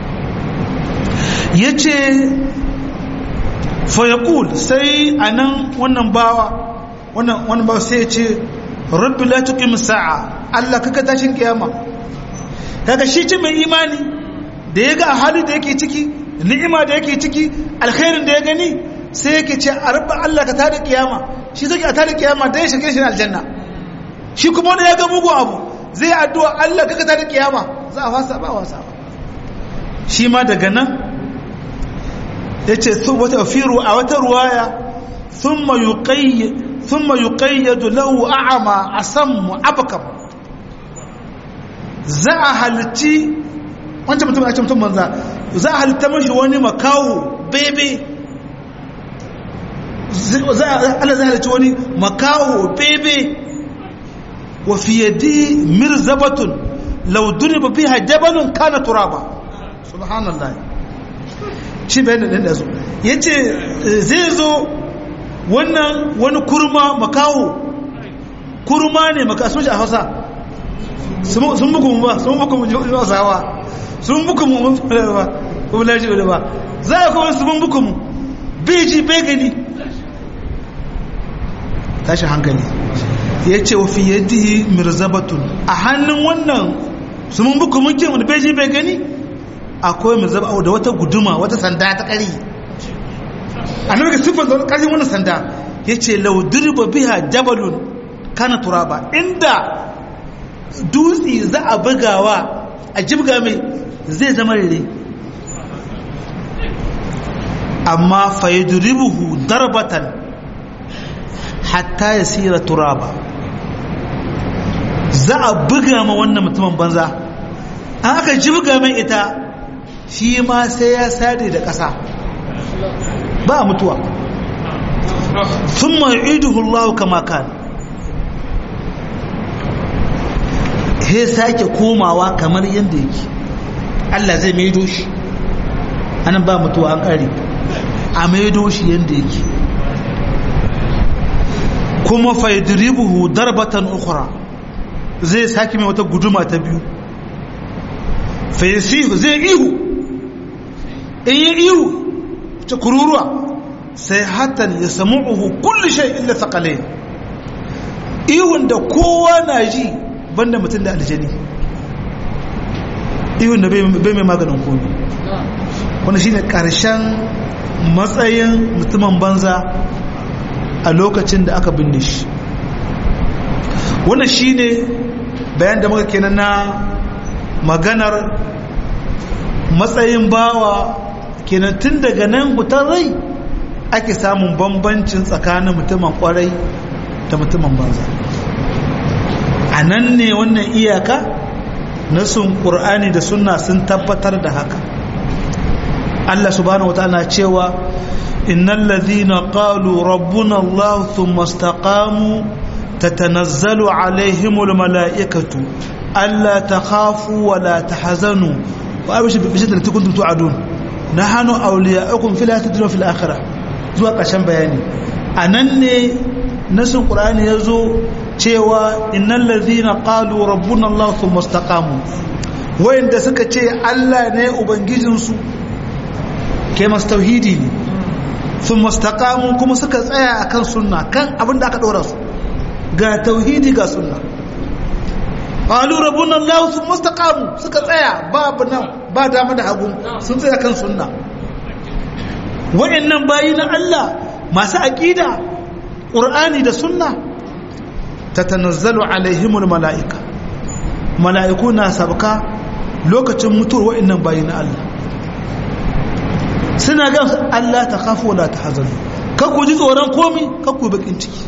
yace fa yaqul sai anan wannan bawa wannan wannan bawa sai yace rabbi la tuqim sa'a Allah kaka tashin kiyama kaga shi ce mai imani da ya ga hali da yake ciki ni'ima da yake ciki alkhairin da ya gani sai yake ce a rabba Allah ka tada kiyama shi zai a tada kiyama dan ya shige shi aljanna shi kuma wanda ya ga mugu abu zai addu'a Allah ka tada kiyama za a fasa ba wasa shi ma daga nan yace su wata firu a wata ruwaya thumma yuqayyad thumma yuqayyad lahu a'ma asam abkam za a halitti wancan mutum a ce mutum banza za a halitta mashi wani makawo bebe Allah zai halitta wani makawo bebe wa fiyadi mirzabatun lauduni ba fi hajjabalun kana turaba subhanallah shi bayan da da zo ya ce zai zo wannan wani kurma makawo kurma ne makaso shi a hausa sun buku ba sun buku mu hausawa sun buku mu mun fara ba ko laji ba za a kuma sun buku mu beji bai gani tashi hankali ya ce wa fi yadihi mirzabatun a hannun wannan sun buku mun kin wani beji bai gani akwai mirzaba da wata guduma wata sanda ta kari annabi ga sifar da karshen wannan sanda ya ce laudirba biha jabalun kana turaba inda dutse za a bugawa a jibga mai zai zama rere amma faiduribuhu darbatan hatta ya sira turaba za a buga ma wannan mutumin banza an aka jibga mai ita shi ma sai ya sade da ƙasa ba mutuwa sun ma'iduhu Allah kama kan he sake komawa kamar yadda yake Allah zai maido shi anan ba mutuwa an kare a maido shi yadda yake kuma faidribuhu darbatan ukhra zai sake mai wata guduma ta biyu faisihu zai ihu in yi ihu ta kururuwa sai hatan ya samu'uhu kulli shay illa thaqalain ihun da kowa na ji banda mutum da aljani ihun da bai mai maganin komi wani shine karshen matsayin mutumin banza a lokacin da aka binne shi wannan shine bayan da muka kenan na maganar matsayin bawa kenan tun daga nan hutar rai ake samun bambancin tsakanin mutumin kwarai da mutumin banza a nan ne wannan iyaka na sun ƙur'ani da sunna sun tabbatar da haka Allah subhanahu wataala cewa innal ladhina qalu rabbuna Allah thumma istaqamu tatanazzalu alaihimul malaikatu alla takhafu wa la tahzanu wa abshiru bi shiddatin kuntum tu'adun nahnu awliya'ukum fil hayatid dunya fil akhirah zuwa ƙarshen bayani anan ne nasin qur'ani yazo cewa innal ladhina qalu rabbuna Allah thumma istaqamu wayanda suka ce Allah ne ubangijinsu ke masu tauhidi ne sun mastaqamu kuma suka tsaya akan sunna kan abin da aka dora su ga tauhidi ga sunna qalu rabbuna allah sun mastaqamu suka tsaya babu nan ba dama da hagu sun tsaya kan sunna wa'annan bayi na Allah masu aqida qur'ani da sunna tatanazzalu alaihimul malaika mala'iku na sabka lokacin mutuwar wa'annan bayi na Allah suna ga Allah ta khafu wala tahzanu kakku ji tsoron komi kakku bakin ciki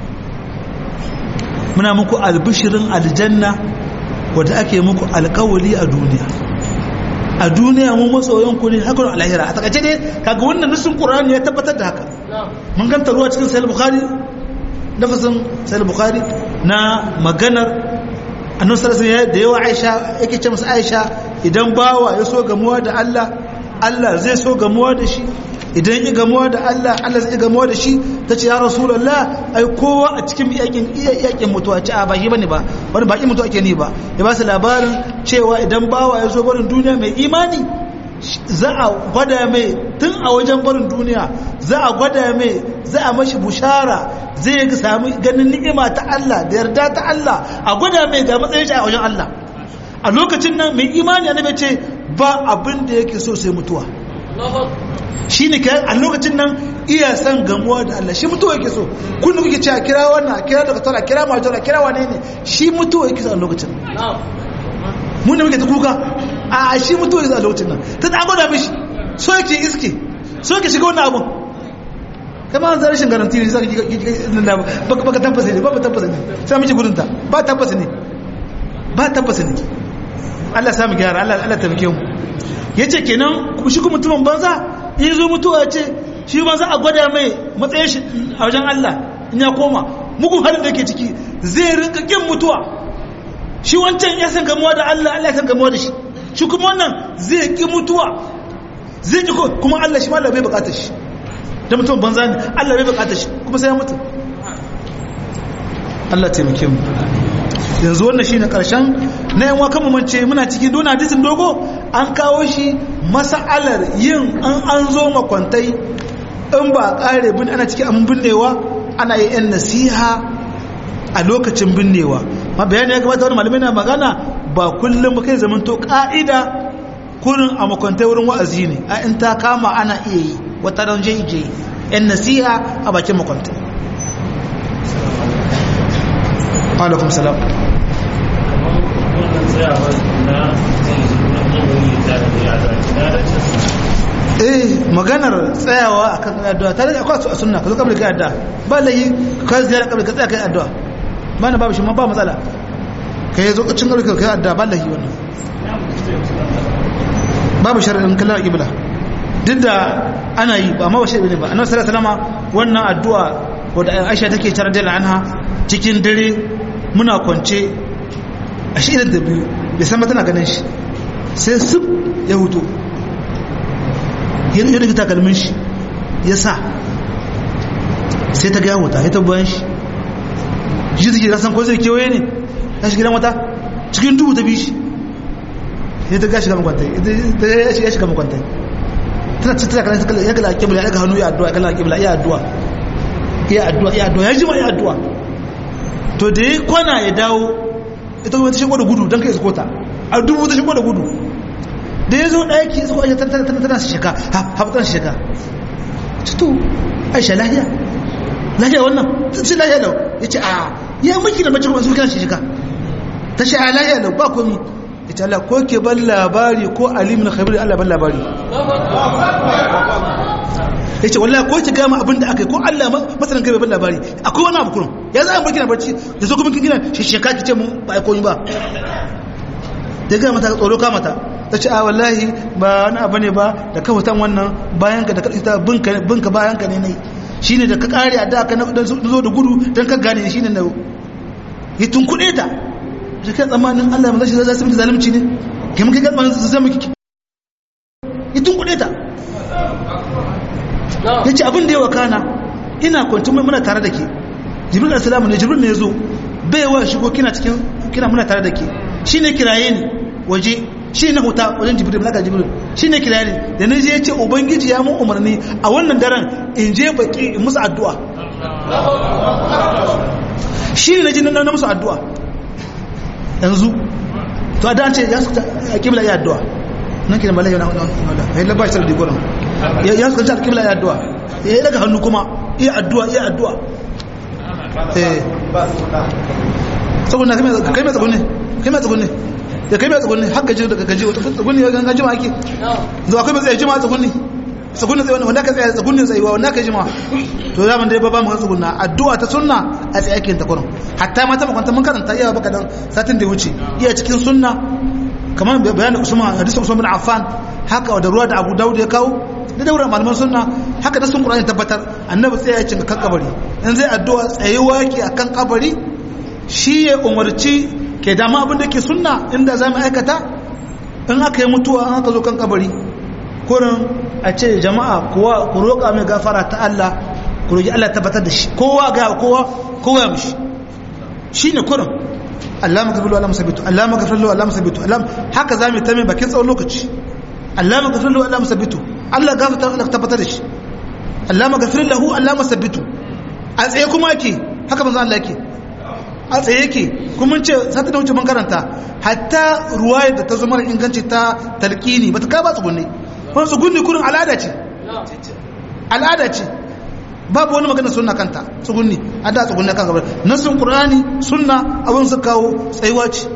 muna muku albishirin aljanna wadda ake muku alkawali a duniya a duniya mu masoyan ku ne hakan alahira a takaice ne kaga wannan nasin qur'ani ya tabbatar da haka mun ganta ruwa cikin sahih bukhari nafasin sahih bukhari na maganar annabi sallallahu alaihi da yawa aisha yake ce masa aisha idan bawa ya so gamuwa da Allah Allah zai so gamuwa da shi idan ya gamuwa da Allah Allah zai gamuwa da shi ta ce ya rasulallah ai kowa a cikin yakin yakin mutuwa ce a ba shi bane ba wani bakin mutuwa ake ni ba ya ba su labarin cewa idan bawa ya zo barin duniya mai imani za a gwada mai tun a wajen barin duniya za a gwada mai za a mashi bushara zai sami ganin ni'ima ta Allah da yarda ta Allah a gwada mai ga matsayin shi a wajen Allah a lokacin nan mai imani annabi ce ba abin da yake so sai mutuwa shi ne a lokacin nan iya san gamuwa da Allah shi mutuwa yake so kun kuke cewa kira wannan kira daga tara kira majora kira wane ne shi mutuwa yake so a lokacin mun da muke ta kuka a shi mutuwa yake so a lokacin nan ta ta gwada mishi so yake iske so yake shiga wannan abun kama an zarar shin garanti ne zaka baka baka tabbasa ne ba ba tabbasa ne sai miji gudun ta ba tabbasa ne ba tabbasa ne Allah ya samu gyara Allah Allah tabbake mu yace kenan shi kuma mutumin banza in zo mutuwa ce shi ba za a gwada mai matsayin shi a wajen Allah in ya koma mugun halin da ke ciki zai rinka kin mutuwa shi wancan ya san gamuwa da Allah Allah ya san gamuwa da shi shi kuma wannan zai ki mutuwa zai ki kuma Allah shi ma Allah bai bukatar shi da mutum banza ne Allah bai bukatar shi kuma sai ya mutu Allah taimake mu yanzu wannan shine karshen na yan wakan mance muna cikin dona hadisin dogo an kawo shi mas'alar yin an an zo makwantai in ba kare bin ana cikin an binnewa ana yi yan nasiha a lokacin binnewa ma bayani ya gabata wani malamai na magana ba kullum kai zaman to ka'ida kurin a makwantai wurin wa'azi ne a in ta kama ana iya yi wata ran je je yan nasiha a bakin makwantai alaikum salam eh maganar tsayawa akan addu'a tare da akwai a sunna ka zo kabri kai addu'a ba layi ka ziyara kabri ka tsaya kai addu'a ba na babu shi ma ba matsala ka yi zo cin kabri kai addu'a ba layi wannan babu sharadin kallon ibla duk da ana yi ba ma ba sharadin ba annabi sallallahu alaihi wasallam wannan addu'a wadda Aisha take tare da anha cikin dare muna kwance a shi idan da biyu bai san tana ganin shi sai su ya hutu ya rikita takalmin shi ya sa sai ta gaya wuta ya tabbayan shi shi suke rasan ko zai kewaye ne ta shi gidan wata cikin duhu ta bi shi ya ta gashi ga makwantai ya shiga makwantai tana cikin takalmin ya kala kibla ya daga hannu ya addu'a ya kala kibla ya addu'a ya addu'a ya addu'a ya jima ya addu'a to da ya kwana ya dawo ita kuma ta shigo da gudu don kai iskota a dubu ta shigo da gudu da ya zo ɗaki isko aisha tana tana su shika haɓa tana shika cito aisha lahiya lahiya wannan ta ce lahiya lau ya ce a ya maki da mace kuma sun kana shika ta ce a lahiya lau ba komi ya ce Allah ko ke ban labari ko alimin khabir Allah ban labari ya ce wallah ko ki gama abin da aka yi ko Allah masanin kai ban labari akwai wani abu kurun ya za a barki na barci da so kuma kin gina sheka ki ce mun ba koyi ba da gama ta tsoro ka mata ta ce a wallahi ba wani abu ne ba da ka hutan wannan bayan ka da ka ita binka bayan ka ne nai shine da ka kare a da ka na zo da gudu dan ka gane shine na yi tunkuɗe ta da kai tsammanin Allah ya zai zai miki zalunci ne kai muka ga tsammanin zai miki yi tunkuɗe ta ya ce abin da ya wakana ina kwanci muna tare da ke jibril asalamu ne jibril ne ya zo bai wa shigo kina cikin kina muna tare da ke shi ne kiraye ni waje shi na huta wajen jibril malaka jibril shi ne kira ne da na je ya ce ubangiji ya mun umarni a wannan daren in je baki in musu addu'a shi ne na ji na musu addu'a yanzu to a dace ya suka a kibla ya addu'a nan kira malaka yana wanda ya labba shi da dikonan ya suka ci a kibla ya addu'a ya yi daga hannu kuma iya addu'a iya addu'a eh saboda kai mai tsagunne kai mai tsagunne ya kai mai tsagunne haka ji daga gaji wata tsagunne ya ganga jima ake zuwa kai mai tsaye jima tsagunne tsagunne tsaye wanda ka tsaye tsagunne tsayuwa wanda ka jima to ya man dai ba ba mu tsagunna addu'a ta sunna a tsaye ake ta kurin hatta mata makwanta mun karanta iya baka dan satin da ya wuce iya cikin sunna kamar bayanin usman hadisin usman bin affan haka da ruwa da abu dawud ya kawo da daura malaman sunna haka da sun qur'ani tabbatar annabi tsaye ya cinga kan kabari in zai addu'a tsayuwa ke akan kabari shi ya umarci ke dama abin da ke sunna inda za mu aikata in aka yi mutuwa an aka zo kan kabari kurin a ce jama'a kowa ku roƙa mai gafara ta Allah ku roƙi Allah tabbatar da shi kowa ga kowa kowa ya mishi shi ne kurin Allah maka filo Allah musabitu Allah maka filo Allah musabitu Allah haka za mu ta mai bakin tsawon lokaci Allah maka filo Allah musabitu Allah gafarta Allah tabbatar da shi Allah maka filo Allah musabitu a tsaye kuma ake haka manzo Allah yake a tsaye yake kuma ce sata da wuce mun karanta hatta ruwaya da ta zo mara inganci ta talqini bata ka ba tsugunne wani tsugunne kurin al'ada ce al'ada ce babu wani magana sunna kanta tsugunni a da tsugunne kan gabar nasun qur'ani sunna abin su kawo tsayuwa ce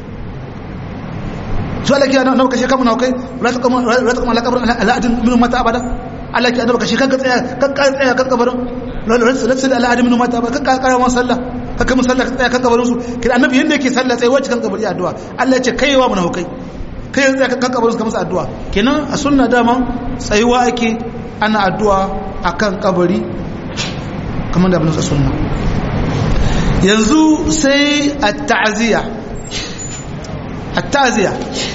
su alaki ana nawa kashe kamun kai la ta kama la ta kama la kabarin al'adin min mata abada Allah ki annabi kashe kanka tsaya kanka tsaya kan kabarin la ta al'adin min mata abada kanka karawa sallah haka mun sallah tsaya kan kabarin su kira annabi yanda yake sallah tsaye wacce kan kabari addu'a Allah ya ce kaiwa mun hukai kai yanzu kan kabarin su ka masa addu'a kenan a sunna dama tsayuwa ake ana addu'a akan kabari kamar da abin sunna yanzu sai at-ta'ziya at-ta'ziya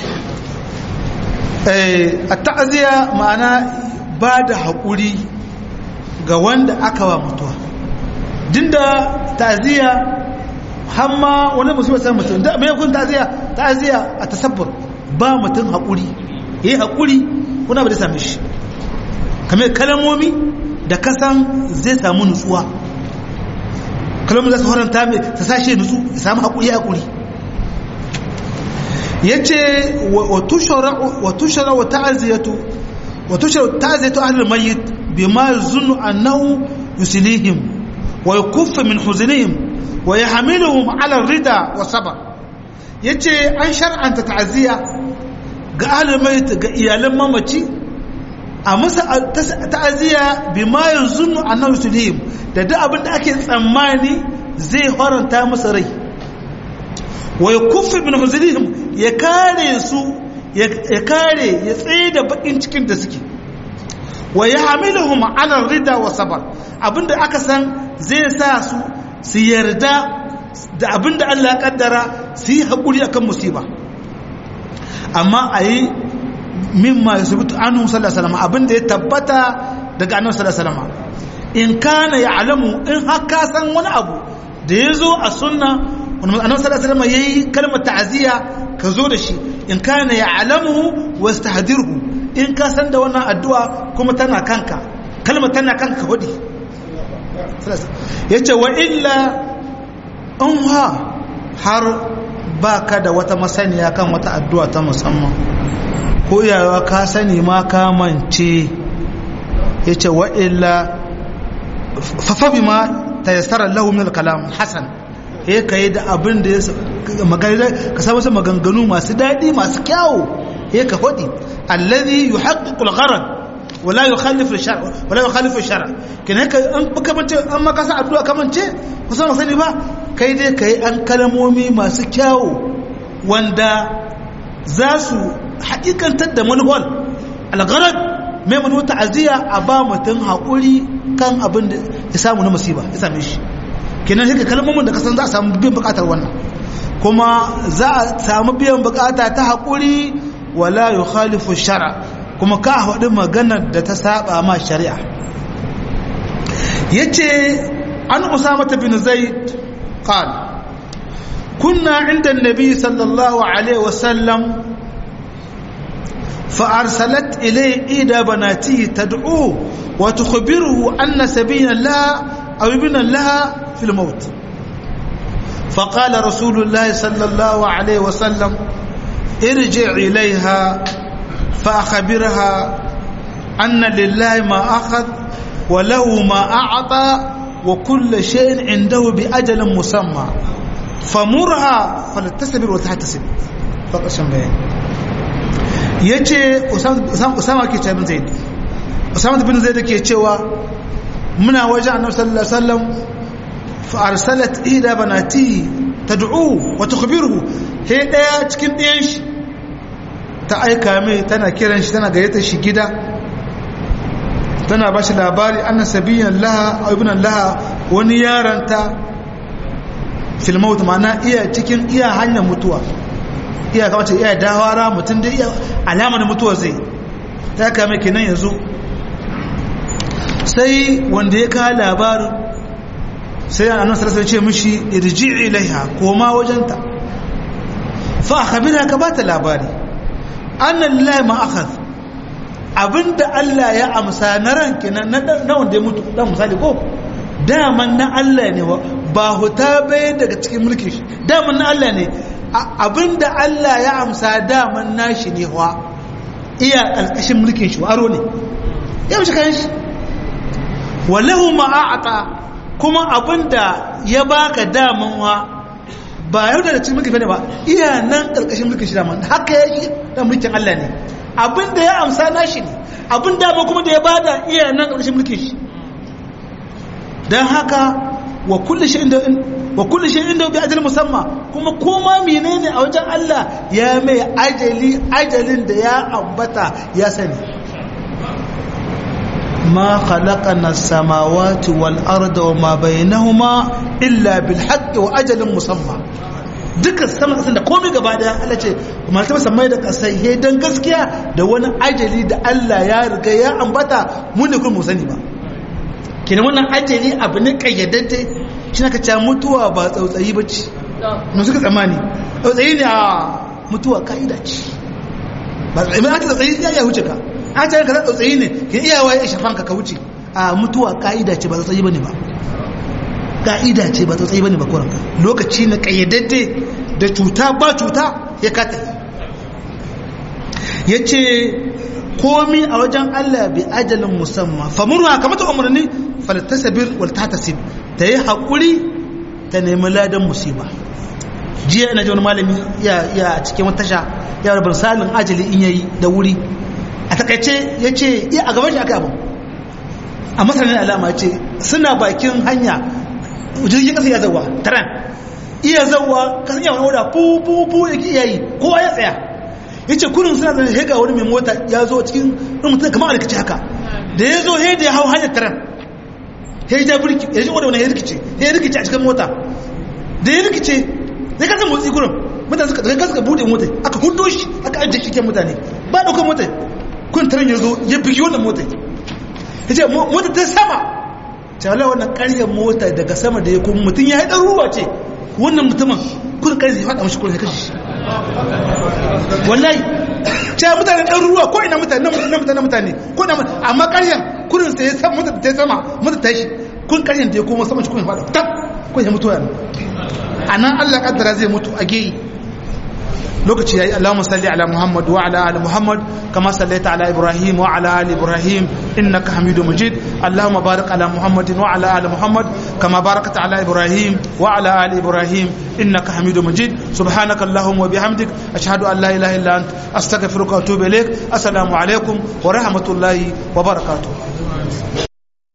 eh at-ta'ziya ma'ana ba da haƙuri ga wanda aka wa mutuwa dinda ta'ziya hamma wani musulmi san mutum da me kun ta'ziya ta'ziya a tasabbur ba mutum haƙuri yayi haƙuri kuna ba da same shi kamar kalamomi da kasan zai samu nutsuwa kalamomi za su haranta mai ta sashe nutsu ya samu haƙuri haƙuri yace wa tushara wa tushara wa ta'ziyatu wa tushara ta'ziyatu ahli al-mayyit bima yazunnu annahu yuslihim ويكف من حزنهم ويحملهم على الرضا والصبر yace an shar'anta ta'aziyya ga ahlul mayt ga iyalan mamaci a musa ta'aziyya bima yanzunnu annahu sulhim da duk abin da ake tsammani zai haranta musu rai wa yakuffu min huzrihim ya kare su ya kare ya tsaye da bakin cikin da suke wa yahmiluhum ala rida wa sabr abinda aka san zai sa su su yarda da abinda Allah ya kaddara su yi haƙuri akan musiba amma a yi mimma ya subutu anu sallallahu abinda ya tabbata daga annabi sallallahu in kana ya alamu in haka san wani abu da ya zo a sunna wani annabi sallallahu alaihi yayi kalmar ta'aziyya ka zo da shi in kana ya alamu wastahdirhu in ka san da wannan addu'a kuma tana kanka kalmar tana kanka hudi ya ce wa illa in ha har ba ka da wata masaniya kan wata addu'a ta musamman ko yawa ka sani ma ka mance ya ce wa illa fafabi ma ta yastarar lahumin kalam hassan ya ka yi da abin da ya magana ka samu su maganganu masu daɗi masu kyawu ya ka faɗi allazi yuhaqqiqul gharad wala yukhalifu shar wala yukhalifu shar kin haka an baka mace an maka sa addu'a kamance kusan sani ba kai dai kai an kalmomi masu kyawu wanda za su hakikantar da manuwal algharad mai manu ta'aziyya a ba mutum haƙuri kan abin da ya samu na musiba ya same shi kenan haka kalmomin da kasan za a samu biyan bukatar wannan kuma za a samu biyan bukata ta haƙuri wala yukhalifu shara kuma ka haɗu maganar da ta saba ma shari'a yace an usama bin zaid qala kunna inda annabi sallallahu alaihi wasallam فأرسلت إليه إيدى بناته تدعوه وتخبره أن سبيلا لها أو ابنا لها في الموت فقال رسول الله صلى الله عليه وسلم ارجع إليها فأخبرها أن لله ما أخذ وله ما أعطى وكل شيء عنده بأجل مسمى فمرها فلتستبر وتحتسب فقط شنبين yace Usama ke cewa bin Zaid Usama bin Zaid ke cewa muna wajen Annabi sallallahu alaihi wasallam fa arsalat ida banati tad'u wa tukhbiruhu he daya cikin ɗayan shi ta aika mai tana kiran shi tana gayyata shi gida tana ba shi labari anna sabiyan laha aw ibnan laha wani yaranta fil maut ma'ana iya cikin iya hanyar mutuwa iya kamata iya dawara mutum da iya alamar mutuwa zai ta kame kenan yanzu sai wanda ya kawo labarin sai annan sarasa ce mishi irji ilaiha koma wajenta fa khabira ka bata labari annan lillahi ma akhadh abinda Allah ya amsa na ran kenan na wanda ya mutu dan misali ko daman na Allah ne ba huta bai daga cikin mulkin shi daman na Allah ne abinda Allah ya amsa daman nashi ne wa iya ƙarƙashin mulkin shi aro ne ya mace kayan shi walahu ma'a'ata kuma abinda ya baka daman wa ba yau da cikin mulkin ne ba iya nan ƙarƙashin mulkin shi daman haka ya yi da mulkin Allah ne abinda ya amsa nashi ne abin dama kuma da ya bada iya nan ƙarƙashin mulkin shi don haka wa kulli shi inda wa kulli shi inda bi ajal musamma kuma koma menene a wajen Allah ya mai ajali ajalin da ya ambata ya sani ma khalaqana as-samawati wal arda wa ma bainahuma illa bil haqqi wa ajalin musamma duka sama kasan da komai gaba daya Allah ce kuma ta musammai da kasai he dan gaskiya da wani ajali da Allah ya riga ya ambata mun ne kuma mu sani ba kenan wannan ajali abu ne kayyadadde shi na kaca mutuwa ba tsautsayi ba ce na suka tsammani tsautsayi ne a mutuwa ka'ida ce ba tsautsayi ba tsautsayi ya iya wuce ka a ce ka tsautsayi ne ke iya waye shafan ka ka wuce a mutuwa ka'ida ce ba tsautsayi ba ne ba ka'ida ce ba tsautsayi ba ne ba kuran lokaci na kayyadadde da cuta ba cuta ya kata ya ce komi a wajen Allah bi ajalin musamman famurwa kamata umarni faltasabir wal tahtasib ta yi haƙuri ta nemi ladan musiba jiya ina ji wani malami ya cikin wata tasha ya rabar salin ajali in yayi da wuri a takaice ya ce iya a gaban shi aka abu a masanin alama ce suna bakin hanya jirgin ƙasa ya zauwa taran iya zauwa kasan yawon wadda fu fu fu ya ki iyayi kowa ya tsaya ya ce kurin suna zane hega wani mai mota ya zo cikin mutum kamar alkaci haka da ya zo he da ya hau hanyar taran ya ja birki ya ji wadda wani ya rikice ya rikice a cikin mota da ya rikice ya kasa motsi kurin mutane suka daga suka bude mota aka hudo shi aka ajiye shi mutane ba daukar mota kun taran ya zo ya bigi wannan mota ya ce mota ta sama ta wala wannan karyar mota daga sama da ya kuma mutum ya yi ɗan ruwa ce wannan mutumin kun karyar ya faɗa mashi kurin ya kashe shi wallahi ce mutane ɗan ruwa ko ina mutane na mutane mutane ko ina amma karyar kurin sai ya sama mota ta sama mota ta shi kun karyar da ya koma sama shi kun ya faɗa tab kun ya mutu yana a nan allah kaddara zai mutu a geyi lokaci yayi Allahumma salli ala Muhammad wa ala ali Muhammad kama sallaita ala Ibrahim wa ala ali Ibrahim innaka Hamidum Majid Allahumma barik ala Muhammad wa ala ali Muhammad kama barakta ala Ibrahim wa ala ali Ibrahim innaka Hamidum Majid subhanaka Allahumma wa bihamdik ashhadu an la ilaha illa ant astaghfiruka wa atubu ilaik assalamu alaikum wa rahmatullahi wa barakatuh